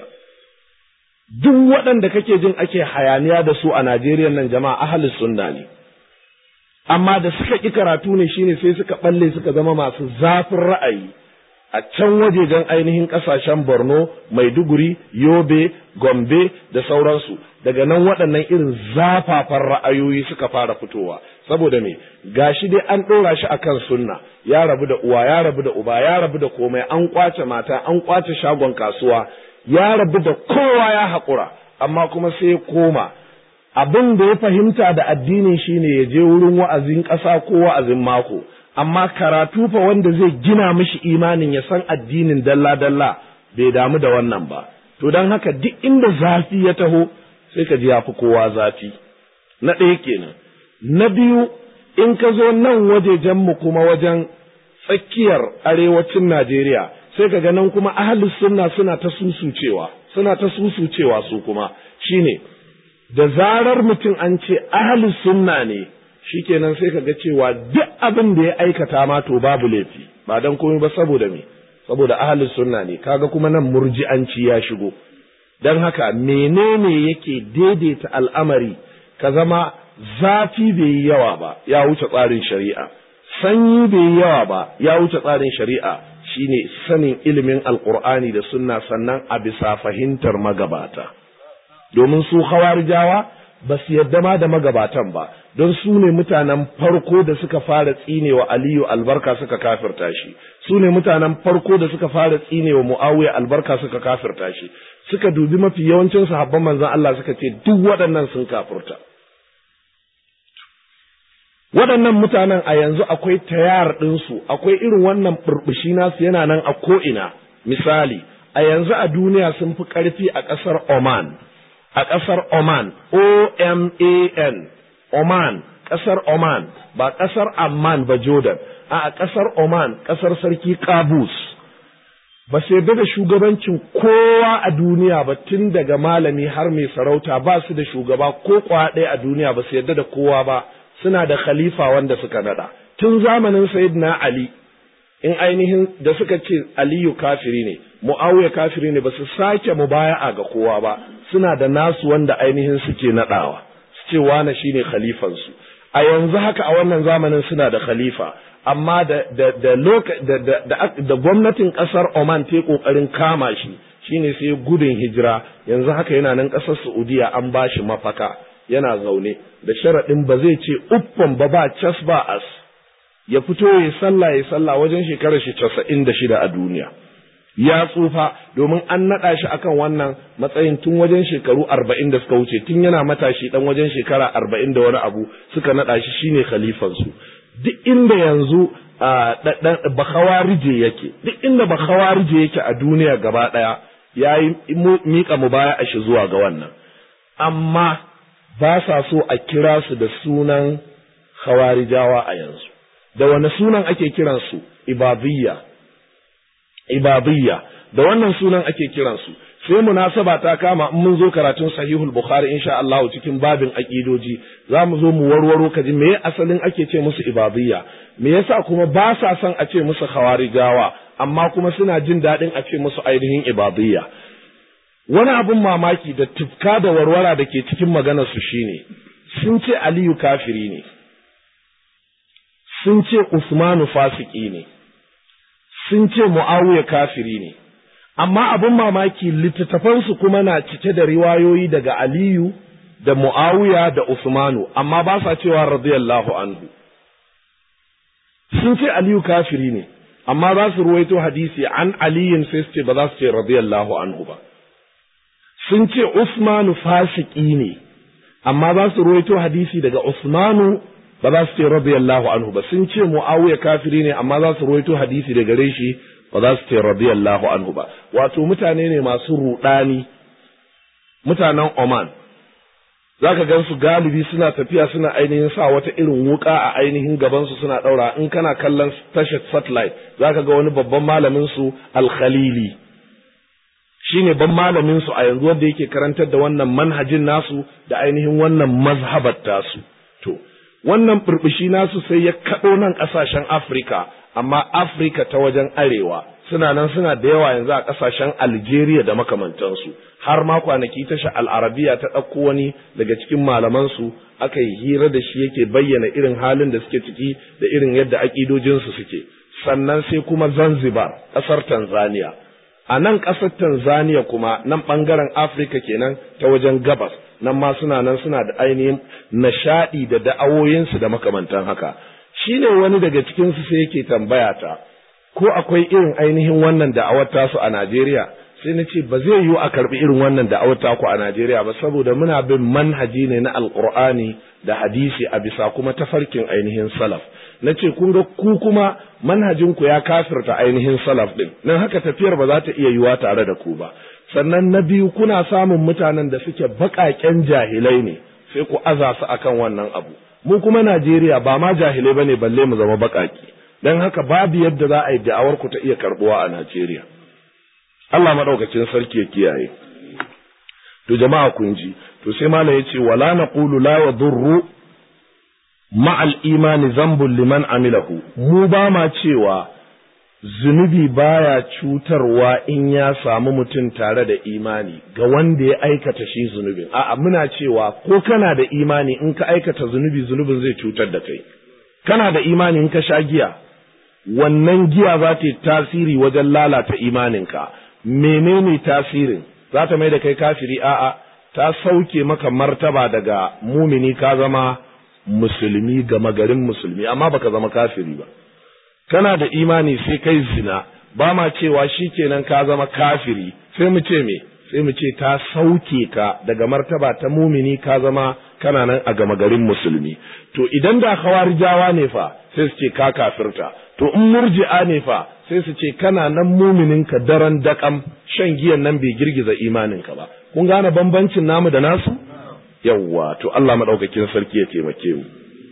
duk waɗanda kake jin ake hayaniya da su a Najeriya nan jama'a ahli sunna ne amma da suka ƙi karatu ne shine sai suka balle suka zama masu zafin ra'ayi a can wajejen ainihin ƙasashen Borno, Maiduguri, Yobe, Gombe da sauransu daga nan waɗannan irin zafafan ra'ayoyi suka fara fitowa saboda me gashi dai an ɗora shi akan sunna ya rabu da uwa ya rabu da uba ya rabu da komai an kwace mata an kwace shagon kasuwa ya rabu da kowa ya haƙura amma kuma sai ya koma abin da ya fahimta da addinin shine ya je wurin wa'azin ƙasa ko wa'azin mako amma karatu fa wanda zai gina mishi imanin ya san addinin dalla-dalla bai damu da wannan ba to don haka duk inda zafi ya taho sai ka ji ya fi kowa zafi na ɗaya kenan na biyu in ka zo nan wajejen mu kuma wajen tsakiyar arewacin Najeriya sai ka ga nan kuma ahlus sunna suna ta susucewa suna ta susucewa su kuma shine da zarar mutum an ce ahlus sunna ne shikenan sai ka ga cewa duk abin da ya aikata ma to babu laifi ba dan komai ba saboda me saboda ahlus sunna ne kaga kuma nan murji'anci ya shigo dan haka menene yake daidaita al'amari ka zama zafi bai yi yawa ba ya wuce tsarin shari'a sanyi bai yi yawa ba ya wuce tsarin shari'a shine sanin ilimin alqur'ani da sunna sannan a bisa fahimtar magabata domin su hawarijawa ba su yadda ma da magabatan ba don su ne mutanen farko da suka fara tsinewa aliyu albarka suka kafirta shi su ne mutanen farko da suka fara tsinewa muawiya albarka suka kafirta shi suka dubi mafi yawancin sahabban manzon Allah suka ce duk waɗannan sun kafirta waɗannan mutanen a yanzu akwai tayar ɗinsu akwai irin wannan burbushi nasu yana nan a ko'ina misali a yanzu a duniya sun fi ƙarfi a ƙasar Oman a ƙasar Oman, O-M-A-N, Oman, ƙasar Oman, ba ƙasar Amman ba Jordan, a ƙasar Oman, ƙasar Sarki Kabus. Ba sai da shugabancin kowa a duniya ba tun daga malami har mai sarauta ba su da shugaba ko kwa ɗaya a duniya ba su yarda da kowa ba suna da khalifa wanda suka nada. Tun zamanin Sayyidina Ali, in ainihin da suka ce Aliyu kafiri ne, Mu'awiya kafiri ne ba su sake mubaya'a ga kowa ba, suna da nasu wanda ainihin suke naɗawa su ce wane shine khalifansu a yanzu haka a wannan zamanin suna da khalifa amma da da da da, da, gwamnatin ƙasar Oman ta ƙoƙarin kama shi shine sai gudun hijira yanzu haka yana nan ƙasar Saudiya an ba shi mafaka yana zaune da sharaɗin ba zai ce uffan ba ba cas ba as ya fito ya sallah ya sallah wajen shekarar shi casa'in da shida a duniya ya tsufa domin an naɗa shi akan wannan matsayin tun wajen shekaru arba'in da suka wuce tun yana matashi ɗan wajen shekara arba'in da wani abu suka naɗa shi shine khalifansu duk inda yanzu bakawarije yake duk inda bakawarije yake a duniya gaba ɗaya ya yi miƙa mu baya a shi zuwa ga wannan amma ba sa so a kira su da sunan khawarijawa a yanzu da wani sunan ake kiransu ibadiyya ibadiyya da wannan sunan ake kiransu sai munasaba ta kama in mun zo karatun sahihul bukhari insha Allah cikin babin aqidoji za mu zo mu warwaro kaji me asalin ake ce musu ibadiyya me yasa kuma ba sa son a ce musu khawarijawa amma kuma suna jin daɗin a ce musu ainihin ibadiyya wani abin mamaki da tufka da warwara da ke cikin maganar su shine sun ce aliyu kafiri ne sun ce usmanu fasiki ne sun ce mu'awiya kafiri ne amma abin mamaki littattafansu kuma na cike da riwayoyi daga aliyu da mu'awiya da usmanu amma ba sa cewa radiyallahu anhu sun ce aliyu kafiri ne amma za su ruwaito hadisi an aliyin sai su ce ba za su ce radiyallahu anhu ba sun ce usmanu fasiki ne amma za su ruwaito hadisi daga usmanu ba za su ce radiyallahu anhu ba sun ce muawiya kafiri ne amma za su ruwaito hadisi da gare shi ba za su ce radiyallahu anhu ba wato mutane ne masu rudani mutanen Oman zaka gan su galibi suna tafiya suna ainihin sa wata irin wuka a ainihin gaban su suna daura in kana kallon tashar satellite zaka ga wani babban malamin su al-Khalili shine ban malamin su a yanzu wanda yake karantar da wannan manhajin nasu da ainihin wannan mazhabar tasu to wannan burbushi nasu sai ya kaɗo nan ƙasashen Afirka, amma Afirka ta wajen arewa suna nan suna da yawa yanzu a ƙasashen Algeria da makamantansu, har ma kwanaki tasha al'arabiya ta ɗauko wani daga cikin malamansu aka yi hira da shi yake bayyana irin halin da suke ciki da irin yadda aƙidojinsu suke. Sannan sai kuma Zanzibar, ƙasar Tanzania. A nan ƙasar Tanzania kuma nan ɓangaren Afirka kenan ta wajen gabas. nan ma suna nan suna da ainihin nishaɗi da da'awoyinsu da makamantan haka shi ne wani daga cikinsu sai yake tambaya ta ko akwai irin ainihin wannan da'awar tasu a Najeriya sai na ce ba zai yiwu a karɓi irin wannan da'awar taku a Najeriya ba saboda muna bin manhaji ne na alƙur'ani da hadisi a bisa kuma tafarkin ainihin salaf na ce kun ga ku kuma manhajinku ya kafirta ainihin salaf ɗin nan haka tafiyar ba za ta iya yiwa tare da ku ba sannan na biyu kuna samun mutanen da suke baƙaƙen jahilai ne sai ku aza su akan wannan abu mu kuma Najeriya ba ma jahilai bane balle mu zama baƙaƙi dan haka babu yadda za a yi da'awar ku ta iya karbuwa a Najeriya Allah madaukakin sarki ya kiyaye to jama'a kun ji to sai malam yace wala naqulu la yadurru ma'al imani zambun liman amilahu mu ba ma cewa zunubi baya cutarwa in ya samu mutum tare da imani ga wanda ya aikata shi zunubin a'a muna cewa ko kana da imani in ka aikata zunubi zunubin zai cutar da kai kana da imani in ka sha giya wannan giya za ta yi tasiri wajen lalata imaninka menene tasirin za ta mai da kai kafiri a'a ta sauke maka martaba daga mumini ka zama musulmi gama garin musulmi amma baka zama kafiri ba kana da imani sai kai zina ba ma cewa shikenan ka zama kafiri sai mu ce me sai mu ce ta sauke ka daga martaba ta mumini ka zama kana nan a gama garin musulmi to idan da khawarijawa ne fa sai su ce ka kafirta to in murji'a ne fa sai su ce kana nan muminin ka daren dakam shan giyan nan bai girgiza imanin ka ba kun gane bambancin namu da nasu yawwa to Allah madaukakin sarki ya taimake mu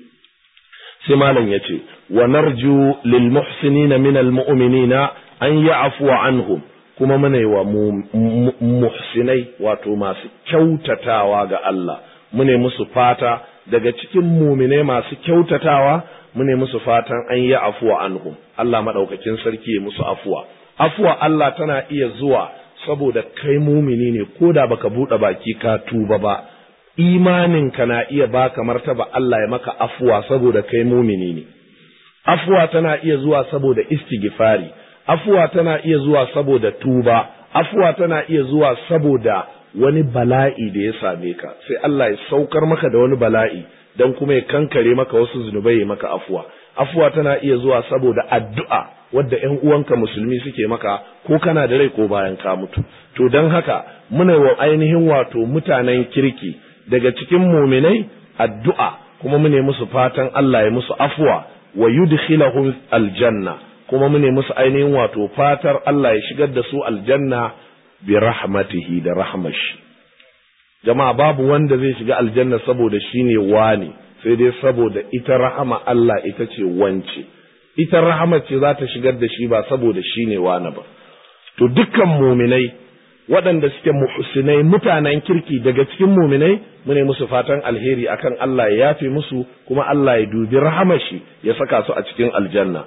sai malam ya ce wa narju lil muhsinina min al mu'minina an ya'fu anhum kuma muna yi wa muhsinai wato masu kyautatawa ga Allah mune musu fata daga cikin muminai masu kyautatawa mune musu fatan an yi afuwa anhum Allah madaukakin sarki ya musu afuwa afuwa Allah tana iya zuwa saboda kai mumini ne ko da baka buɗe baki ka tuba ba imaninka na iya baka martaba Allah ya maka afuwa saboda kai mumini ne afuwa tana iya zuwa saboda istighfari afuwa tana iya zuwa saboda tuba afuwa tana iya zuwa saboda wani bala'i da ya same ka sai Allah ya saukar maka da wani bala'i dan kuma ya kankare maka wasu zunubai ya maka afuwa afuwa tana iya zuwa saboda addu'a wadda ƴan uwanka musulmi suke maka ko kana da rai ko bayan ka mutu to don haka muna wa ainihin wato mutanen kirki daga cikin muminai addu'a kuma mune musu fatan Allah ya musu afwa wa yudkhilahum aljanna kuma mune musu ainihin wato fatar Allah ya shigar da su aljanna bi rahmatihi da rahmashi jama'a babu wanda zai shiga aljanna saboda shine wani sai dai saboda ita rahama Allah ita ce wance ita rahama ce za ta shigar da shi ba saboda shine wani ba to dukkan muminai waɗanda suke muhsinai mutanen kirki daga cikin muminai mune musu fatan alheri akan Allah ya yafe musu kuma Allah ya dubi rahamashi ya saka su a cikin aljanna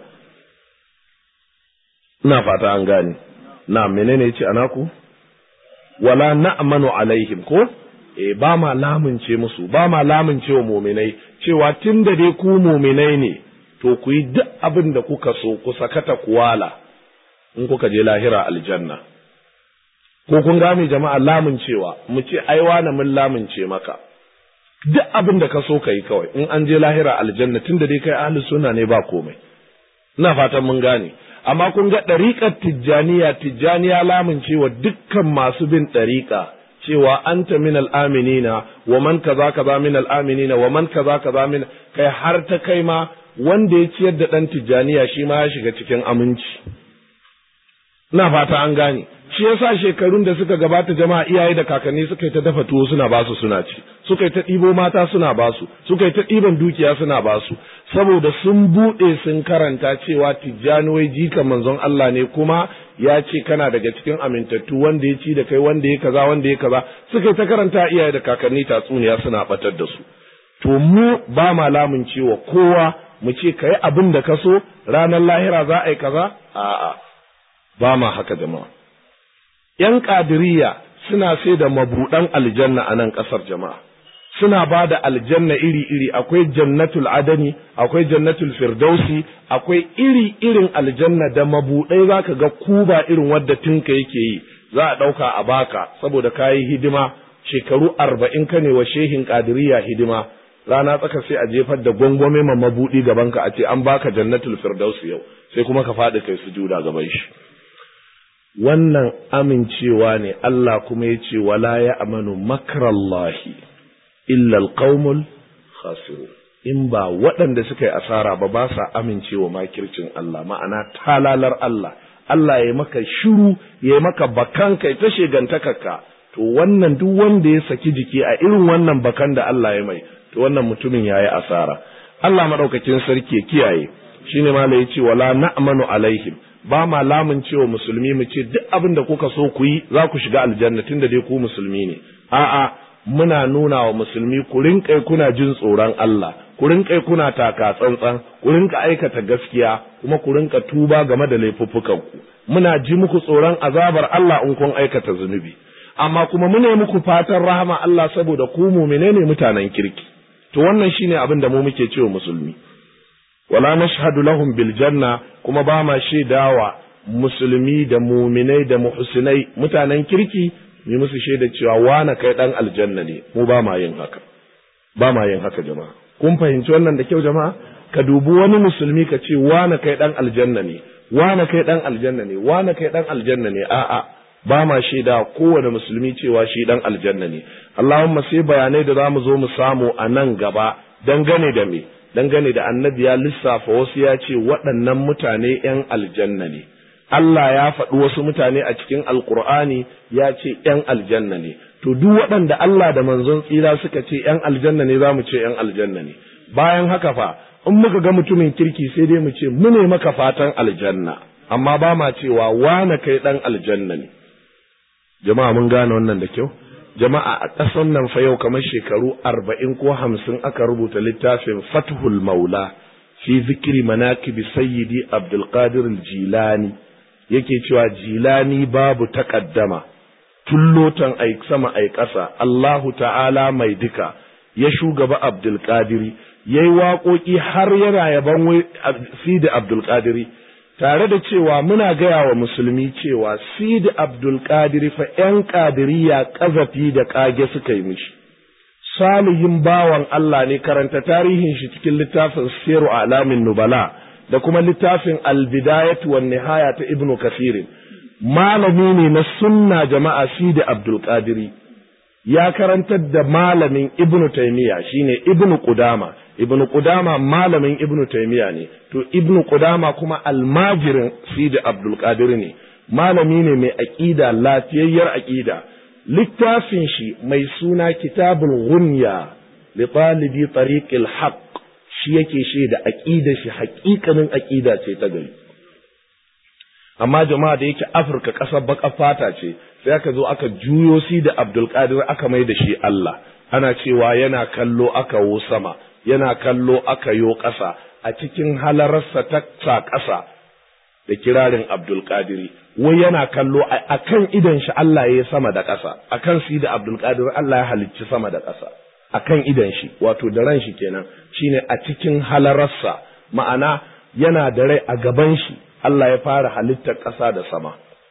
ina fata an gane na menene yace anaku wala na'manu alaihim ko eh ba ma lamunce musu ba ma lamunce wa muminai cewa tunda dai ku muminai ne to ku yi duk abin da kuka so ku sakata kuwala in kuka je lahira aljanna ko kun gane jama'a lamuncewa mu ce ai wani mun lamunce maka duk abin da ka so ka yi kawai in an je lahira aljanna tunda dai kai ahli sunna ne ba komai ina fatan mun gane amma kun ga ɗariƙar tijjaniya tijjaniya lamuncewa dukkan masu bin ɗariƙa cewa anta min al'aminina wa man kaza kaza min al'aminina wa man kaza kaza min kai har ta kai ma wanda ya ciyar da ɗan tijjaniya shi ma ya shiga cikin aminci ina fata an gane shi yasa shekarun da suka gabata jama'a iyaye da kakanni suka yi ta dafa tuwo suna basu suna ci suka yi ta ɗibo mata suna basu suka yi ta ɗiban dukiya suna basu saboda sun buɗe sun karanta cewa tijjani wai jika manzon Allah ne kuma ya ce kana daga cikin amintattu wanda ya ci da kai wanda ya kaza wanda ya kaza suka yi ta karanta iyaye da kakanni tatsuniya suna batar da su to mu ba ma lamun cewa kowa mu ce ka yi abin da ka so ranar lahira za a yi kaza a'a ba ma haka jama'a ‘yan ƙadiriya suna sai da mabuɗan aljanna a nan ƙasar jama'a, suna ba da aljanna iri-iri, akwai jannatul adani, akwai jannatul firdausi, akwai iri-irin aljanna da mabuɗai za ka ga kuba irin wadda tinka yake yi, za a ɗauka a baka saboda ka yi hidima shekaru arba'in ka ne wa shehin ƙadiriya hidima. Rana tsaka sai a jefar da gwangwame ma mabuɗi gabanka a ce an baka jannatul firdausi yau, sai kuma ka faɗi kai sujuda gaban shi. wannan amincewa ne Allah kuma ya ce wala ya amanu makarallahi illa alqaumul khasirun in ba waɗanda suka yi asara ba ba sa amincewa makircin Allah ma'ana talalar Allah Allah ya maka shiru ya maka bakan kai ta shegantakarka to wannan duk wanda ya saki jiki a irin wannan bakan da Allah ya mai to wannan mutumin ya yi asara Allah maɗaukakin sarki ya kiyaye shine ma ya ce wala na'manu alaihim ba ma lamun cewa musulmi mu ce duk abin da kuka so ku yi za ku shiga aljanna tunda dai ku musulmi ne a'a muna nuna wa musulmi ku rinƙai kuna jin tsoron Allah ku rinƙai kuna taka tsantsan ku rinƙa aikata gaskiya kuma ku rinƙa tuba game da laifuffukan ku muna ji muku tsoron azabar Allah in kun aikata zunubi amma kuma muna muku fatan rahama Allah saboda ku mu'mine ne mutanen kirki to wannan shine abin da mu muke cewa musulmi wala nashhadu lahum bil janna kuma ba ma shaidawa musulmi da muminai da muhsinai mutanen kirki mu musu shaida cewa wana kai dan aljanna ne mu ba ma yin haka ba ma yin haka jama'a kun fahimci wannan da kyau jama'a ka dubi wani musulmi ka ce wana kai dan aljanna ne wana kai dan aljanna ne wana kai dan aljanna ne a'a ba ma shaida kowane musulmi cewa shi dan aljanna ne Allahumma sai bayanai da zamu zo mu samu a nan gaba dangane da me dangane da annabi ya lissafa wasu ya ce waɗannan mutane ‘yan aljanna ne, Allah ya faɗi wasu mutane a cikin Alƙur'ani ya ce ‘yan aljanna ne, to duk waɗanda Allah da manzon tsira suka ce ‘yan aljanna ne za mu ce ‘yan aljanna ne, bayan haka fa, in muka ga mutumin kirki sai dai mu ce mu ne maka fatan aljanna, amma ba ma cewa wane kai ɗan aljanna ne. Jama'a mun gane wannan da kyau? jama'a a ƙasan nan fa yau kamar shekaru arba'in ko hamsin aka rubuta littafin fathul maula fi zikiri manakibi sayyidi abdulkadir jilani yake cewa jilani babu takaddama tun lotan ai sama ai ƙasa Allahu ta'ala mai duka ya shugaba abdulkadiri ya yi waƙoƙi har yana yaban sidi abdulkadiri tare da cewa muna gaya wa musulmi cewa sidi abdulkadir fa ‘yan ƙadiriya ƙazafi da ƙage suka yi mishi salihin bawan Allah ne karanta tarihin shi cikin littafin siru alamin nubala da kuma littafin albidayatu wan nihaya ta ibnu kasirin malami ne na sunna jama'a sidi abdul qadiri ya karantar da malamin ibnu taymiya shine ibnu qudama ibnu qudama malamin ibnu taymiya ne to ibnu qudama kuma almajirin sidi abdul qadir ne malami ne mai aqida lafiyayyar aqida littafin shi mai suna kitabul ghunya li talibi tariqil haqq shi yake shi da aqida shi haƙiƙanin aqida ce ta gari amma jama'a da yake Afirka ƙasar baƙar fata ce sai aka zo aka juyo si da Abdul Qadir aka mai da shi Allah ana cewa yana kallo aka wo sama yana kallo aka yo ƙasa a cikin halararsa ta sa ƙasa da kirarin Abdul Qadiri wai yana kallo a kan idan shi Allah ya sama da ƙasa a kan si da Abdul Qadir Allah ya halicci sama da ƙasa a kan idan shi wato da ran shi kenan shine a cikin halararsa ma'ana yana da rai a gaban shi Allah ya fara halittar ƙasa da sama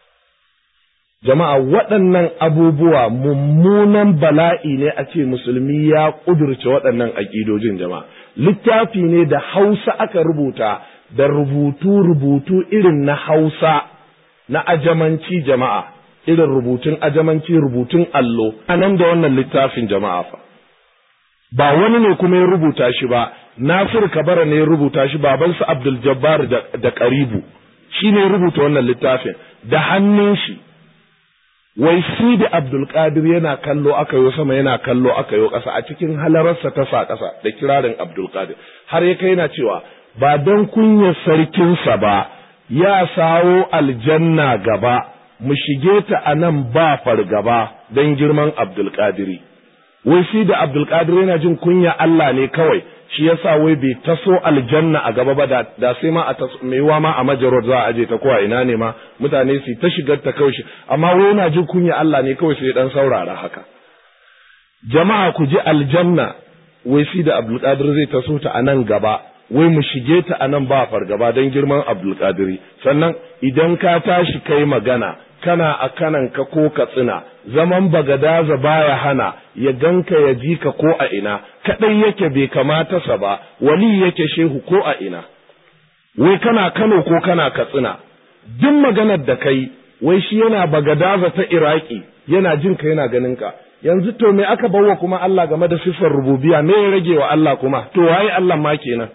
jama'a waɗannan abubuwa mummunan bala'i ne a ce musulmi ya ƙudurce waɗannan aƙidojin jama'a littafi ne da hausa aka rubuta da rubutu-rubutu irin na hausa na ajamanci jama'a irin rubutun ajamanci rubutun allo a nan da wannan littafin jama'a fa ba wani ne kuma ya rubuta shi ba Nasir Kabara ne ya rubuta shi babansa Abdul Jabbar da Karibu shi ne rubuta wannan littafin da hannun shi wai si da Abdul Qadir yana kallo aka yo sama yana kallo aka yo ƙasa a cikin halararsa ta sa ƙasa da kirarin Abdul Qadir har ya kai yana cewa ba don kunyar sarkinsa ba ya sawo aljanna gaba mu shige ta a nan ba fargaba don girman Abdul Qadiri wai shi da Abdul Qadir yana jin kunya Allah ne kawai shi yasa wai bai taso aljanna a gaba ba da sai ma a mai wa ma a majarot za a aje ta ko a ina ne ma mutane su ta shigar ta kawai amma wai yana jin kunya Allah ne kawai sai dan saurara haka jama'a ku ji aljanna wai shi da Abdul Qadir zai taso ta a nan gaba wai mu shige ta a nan ba fargaba don girman Abdul Qadiri sannan idan ka tashi kai magana kana a kanan ka ko ka tsina zaman bagadaza baya hana ya ganka ya ji ka ko a ina kadai yake bai kamata sa ba wali yake shehu ko a ina wai kana Kano ko kana Katsina duk maganar da kai wai shi yana bagadaza ta Iraki yana jin ka yana ganin ka yanzu to me aka bawa kuma Allah game da siffar rububiya me ya rage wa Allah kuma to waye Allah ma kenan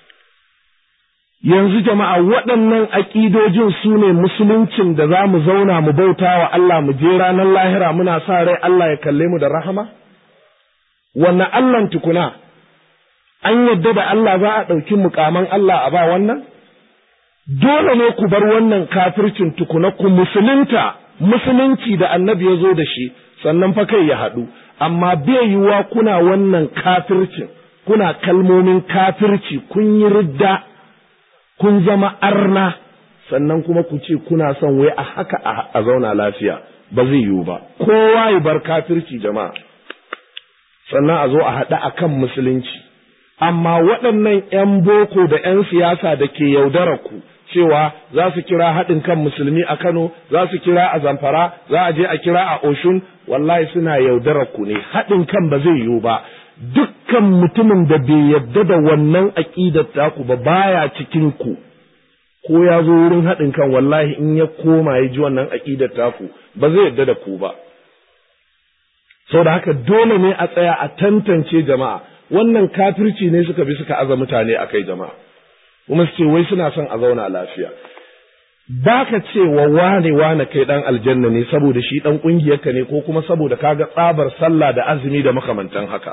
yanzu jama'a waɗannan aƙidojin su ne musuluncin da za mu zauna mu bauta wa Allah mu je ranar lahira muna sa rai Allah ya kalle mu da rahama? Wanne Allahn tukuna, an yadda da Allah za a ɗauki mukaman Allah a ba wannan? Dole ne ku bar wannan kafircin tukuna ku musulunta, musulunci da annabi ya zo da shi, sannan fa kai ya haɗu, amma bai yiwuwa kuna wannan kafircin, kuna kalmomin kafirci kun yi ridda. kun zama arna sannan kuma ku ce kuna son wai a haka a zauna lafiya ba zai yiwu ba kowa ya bar kafirci jama'a sannan a zo a haɗa a kan musulunci amma waɗannan 'yan boko da 'yan siyasa da ke yaudara ku cewa za su kira haɗin kan musulmi a Kano za su kira a Zamfara za a je a kira a Oshun wallahi suna yaudara ku ne haɗin kan ba zai yiwu ba dukkan mutumin da bai yadda da wannan aƙidar taku ba baya cikin ku ko ya zo wurin haɗin kan wallahi in ya koma ya ji wannan aƙidar taku ba zai yadda da ku ba sau da haka dole ne a tsaya a tantance jama'a wannan kafirci ne suka bi suka aza mutane a kai jama'a kuma su ce wai suna son a zauna lafiya ba ka ce wa wane wane kai dan aljanna ne saboda shi dan ƙungiyarka ne ko kuma saboda kaga tsabar sallah da azumi da makamantan haka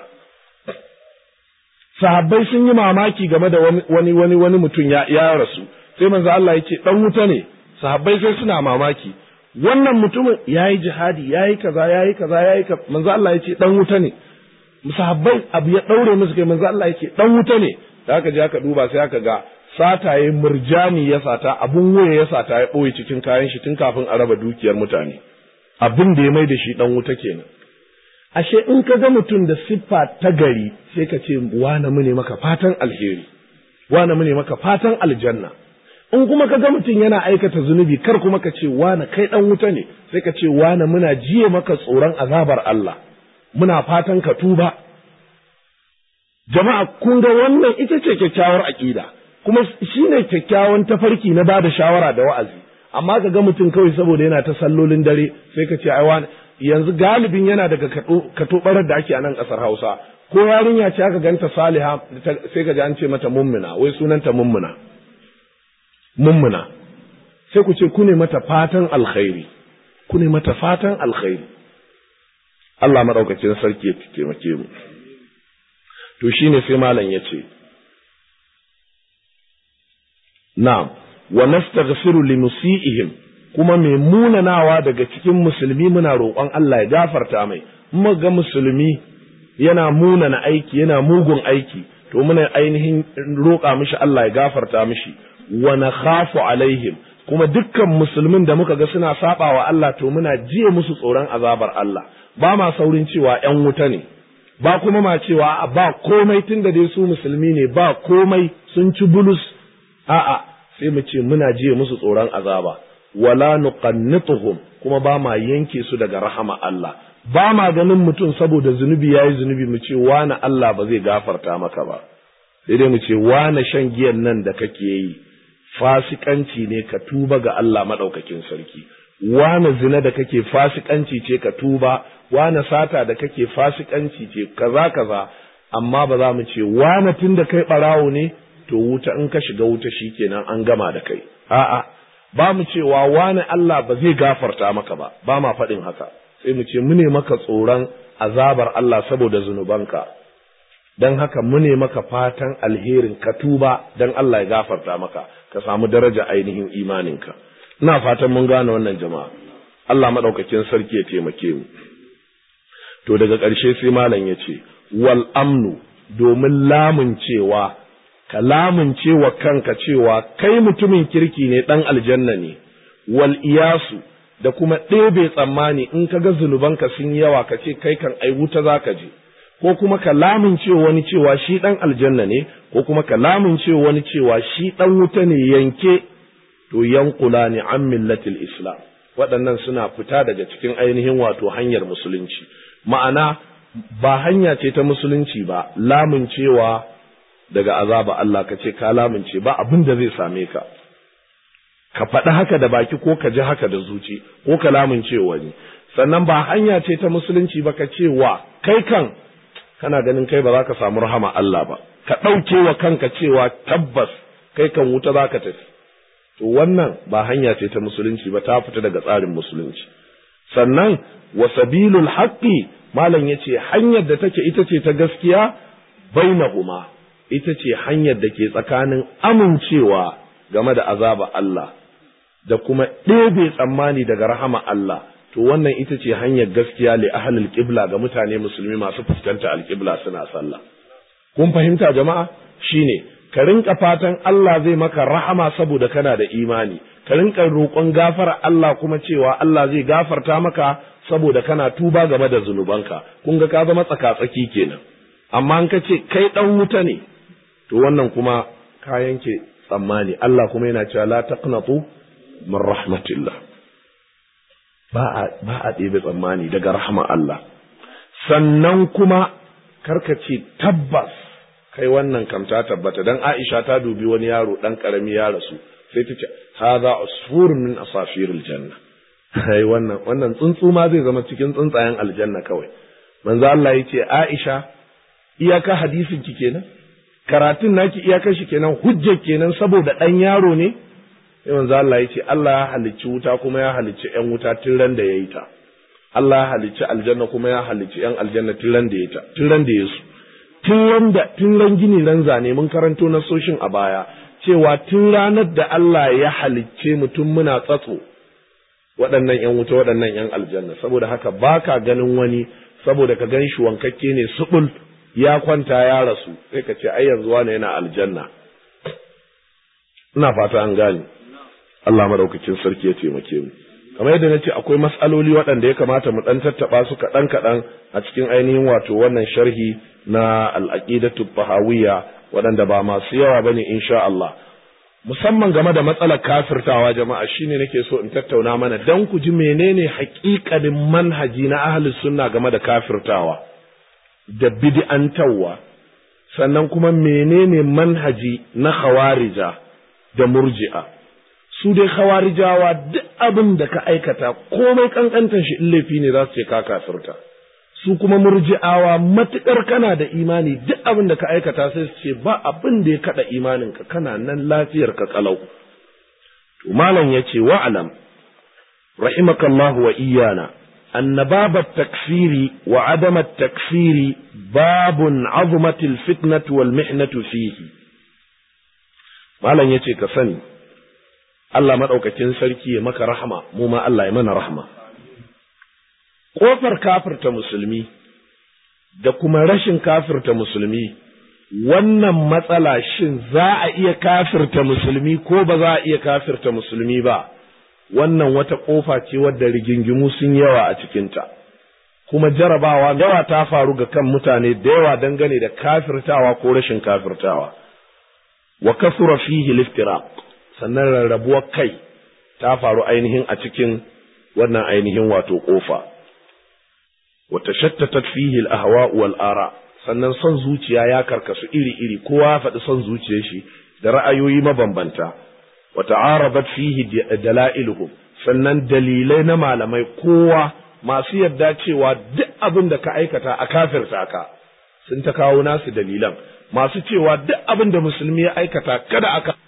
sahabbai sun yi mamaki game da wani wani wani mutum ya, ya rasu sai manzo Allah ya ce dan wuta ne sahabbai sai suna mamaki wannan mutumin yayi jihadi yayi kaza yayi kaza yayi kaza manzo Allah ya ce dan wuta ne sahabbai abu ya daure musu kai manzo Allah ya ce dan wuta ne da aka je aka duba sai aka ga sataye murjani ya sata abun waya ya sata ya ɓoye cikin kayan shi tun kafin a raba dukiyar mutane abin da ya mai da shi dan wuta kenan ashe in ka ga mutum da siffa ta gari sai ka ce wane mu ne maka fatan alheri wane mu ne maka fatan aljanna in kuma ka ga mutum yana aikata zunubi kar kuma ka ce wane kai dan wuta ne sai ka ce wane muna jiye maka tsoron azabar Allah muna fatan ka tuba jama'a kun ga wannan ita ce kyakkyawar aƙida kuma shine kyakkyawan tafarki na bada shawara da wa'azi amma ka ga mutum kawai saboda yana ta sallolin dare sai ka ce ai wani yanzu galibin yana daga katobarar da ake a nan ƙasar Hausa ko yarinya ce aka ganta saliha sai ka ji an ce mata mummuna wai sunanta mummuna mummuna sai ku ce ku ne mata fatan alkhairi ku ne mata fatan alkhairi Allah maɗaukacin sarki ya taimake mu to shine sai malam ya ce na'am wa nastaghfiru li musiihim kuma mai munanawa daga cikin musulmi muna roƙon Allah ya gafarta mai in ga musulmi yana munana aiki yana mugun aiki to muna ainihin roƙa mishi Allah ya gafarta mishi wa nakhafu alaihim kuma dukkan musulmin da muka ga suna saba wa Allah to muna jiye musu tsoron azabar Allah ba ma saurin cewa ƴan wuta ne ba kuma ma cewa ba komai tunda dai su musulmi ne ba komai sun ci bulus a'a sai mu ce muna jiye musu tsoron azaba wala nuqannituhum kuma ba ma yanke su daga rahama Allah ba ma ganin mutum saboda zunubi yayi zunubi mu ce wani Allah ba zai gafarta maka ba sai dai mu ce wani shan giyan nan da kake yi fasikanci ne ka tuba ga Allah madaukakin sarki wani zina da kake fasikanci ce ka tuba wani sata da kake fasikanci ce kaza kaza amma ba za mu ce wani tun da kai barawo ne to wuta in ka shiga wuta shikenan an gama da kai a'a ba mu cewa wani Allah ba zai gafarta maka ba ba ma faɗin haka sai mu ce mune maka tsoron azabar Allah saboda zunubanka don haka mune maka fatan alherin ka tuba don Allah ya gafarta maka ka samu daraja ainihin imaninka ina fatan mun gane wannan jama'a Allah maɗaukakin sarki ya taimake mu to daga ƙarshe sai malam ya ce wal amnu domin lamun cewa ka lamunce wa kanka cewa kai mutumin kirki ne ɗan aljanna ne, wal iyasu da kuma ɗebe tsammani in ka ga zunubanka sun yawa ka ce kai kan ai wuta za ka je, ko kuma ka lamunce wani cewa shi ɗan aljanna ne, ko kuma ka lamunce wani cewa shi ɗan wuta ne yanke, to yankula ne an millatil Islam. Waɗannan suna fita daga cikin ainihin wato hanyar musulunci. Ma'ana ba hanya ce ta musulunci ba, lamuncewa daga azaba Allah ka ce ka lamince ba abin da zai same ka ka faɗi haka da baki ko ka ji haka da zuci ko ka lamince wani sannan ba hanya ce ta musulunci ba ka ce wa kai kan kana ganin kai ba za ka samu rahama Allah ba ka ɗauke wa kanka cewa tabbas kai kan wuta za ka tafi to wannan ba hanya ce ta musulunci ba ta fita daga tsarin musulunci sannan wa sabilul haqqi malam yace hanyar da take ita ce ta gaskiya bainahuma ita ce hanyar da ke tsakanin amincewa game da azaba Allah da kuma ɗebe tsammani daga rahama Allah to wannan ita ce hanyar gaskiya li ahlul qibla ga mutane musulmi masu fuskanta alqibla suna sallah kun fahimta jama'a shine ka rinka fatan Allah zai maka rahama saboda kana da imani ka rinka roƙon gafara Allah kuma cewa Allah zai gafarta maka saboda kana tuba game da zunubanka kun ga ka zama tsaka-tsaki kenan amma in ka ce kai dan wuta ne to wannan kuma ka yanke tsammani Allah kuma yana cewa la taqnatu min rahmatillah ba a ba a ɗebe tsammani daga rahma Allah sannan kuma karka ce tabbas kai wannan kam ta tabbata dan Aisha ta dubi wani yaro dan karami ya rasu sai ta ce hadha usfur min asafiril janna ai wannan wannan tsuntsu ma zai zama cikin tsuntsayen aljanna kawai manzo Allah yace Aisha iyaka hadisin ki kenan karatun naki iyakar shi kenan hujjar kenan saboda ɗan yaro ne sai manzo Allah ya ce Allah ya halicci wuta kuma ya halicci ƴan wuta tun ran da ya yi ta Allah ya halicci aljanna kuma ya halicci ƴan aljanna tun ran da ya ta tun ran da ya su tun ran da tun ran gini ran zane mun karanto na soshin a baya cewa tun ranar da Allah ya halicce mutum muna tsatso waɗannan ƴan wuta waɗannan ƴan aljanna saboda haka baka ganin wani saboda ka gan shi wankakke ne subul ya kwanta ya rasu sai ka ce ai yanzu wani yana aljanna ina fata an gane Allah madaukakin sarki ya taimake mu kamar yadda na ce akwai mas'aloli waɗanda ya kamata mu ɗan tattaɓa su kaɗan kaɗan a cikin ainihin wato wannan sharhi na al'aqidatu bahawiyya waɗanda ba masu yawa bane insha Allah musamman game da matsalar kafirtawa jama'a shine nake so in tattauna mana dan ku ji menene haƙiƙanin manhaji na ahlus sunna game da kafirtawa da bid'antawa sannan kuma menene manhaji na khawarija da murji'a su dai khawarijawa duk abin da ka aikata komai kankantar shi in laifi ne za su ce ka kafirta su kuma murji'awa matukar kana da imani duk abin da ka aikata sai su ce ba abin da ya kada imaninka kana nan lafiyar ka kalau to malam yace wa'alam rahimakallahu wa iyana أن باب التكفير وعدم التكفير باب عظمت الفتنة والمحنة فيه malam yace ka sani Allah maɗaukakin sarki ya maka rahama mu ma Allah ya mana rahama ƙofar kafirta musulmi da kuma rashin kafirta musulmi wannan matsala shin za a iya kafirta musulmi ko ba za a iya kafirta musulmi ba wannan wata ƙofa ce wadda rigingimu sun yawa a cikinta, kuma jarabawa yawa ta faru ga kan mutane da yawa dangane da kafirtawa ko rashin kafirtawa. Wa kasura fihi liftiraq sannan rarrabuwar kai ta faru ainihin a cikin wannan ainihin wato ƙofa. Wa tashattatat fihi al-ahwa wal ara sannan son zuciya ya karkasu iri-iri kowa ya faɗi son zuciyar shi da ra'ayoyi mabambanta. wata'arabat fihi dalailuhum sannan dalilai na malamai kowa masu yadda cewa duk abin da ka aikata a kafirta ka sun ta kawo nasu dalilan masu cewa duk abin da musulmi ya aikata kada aka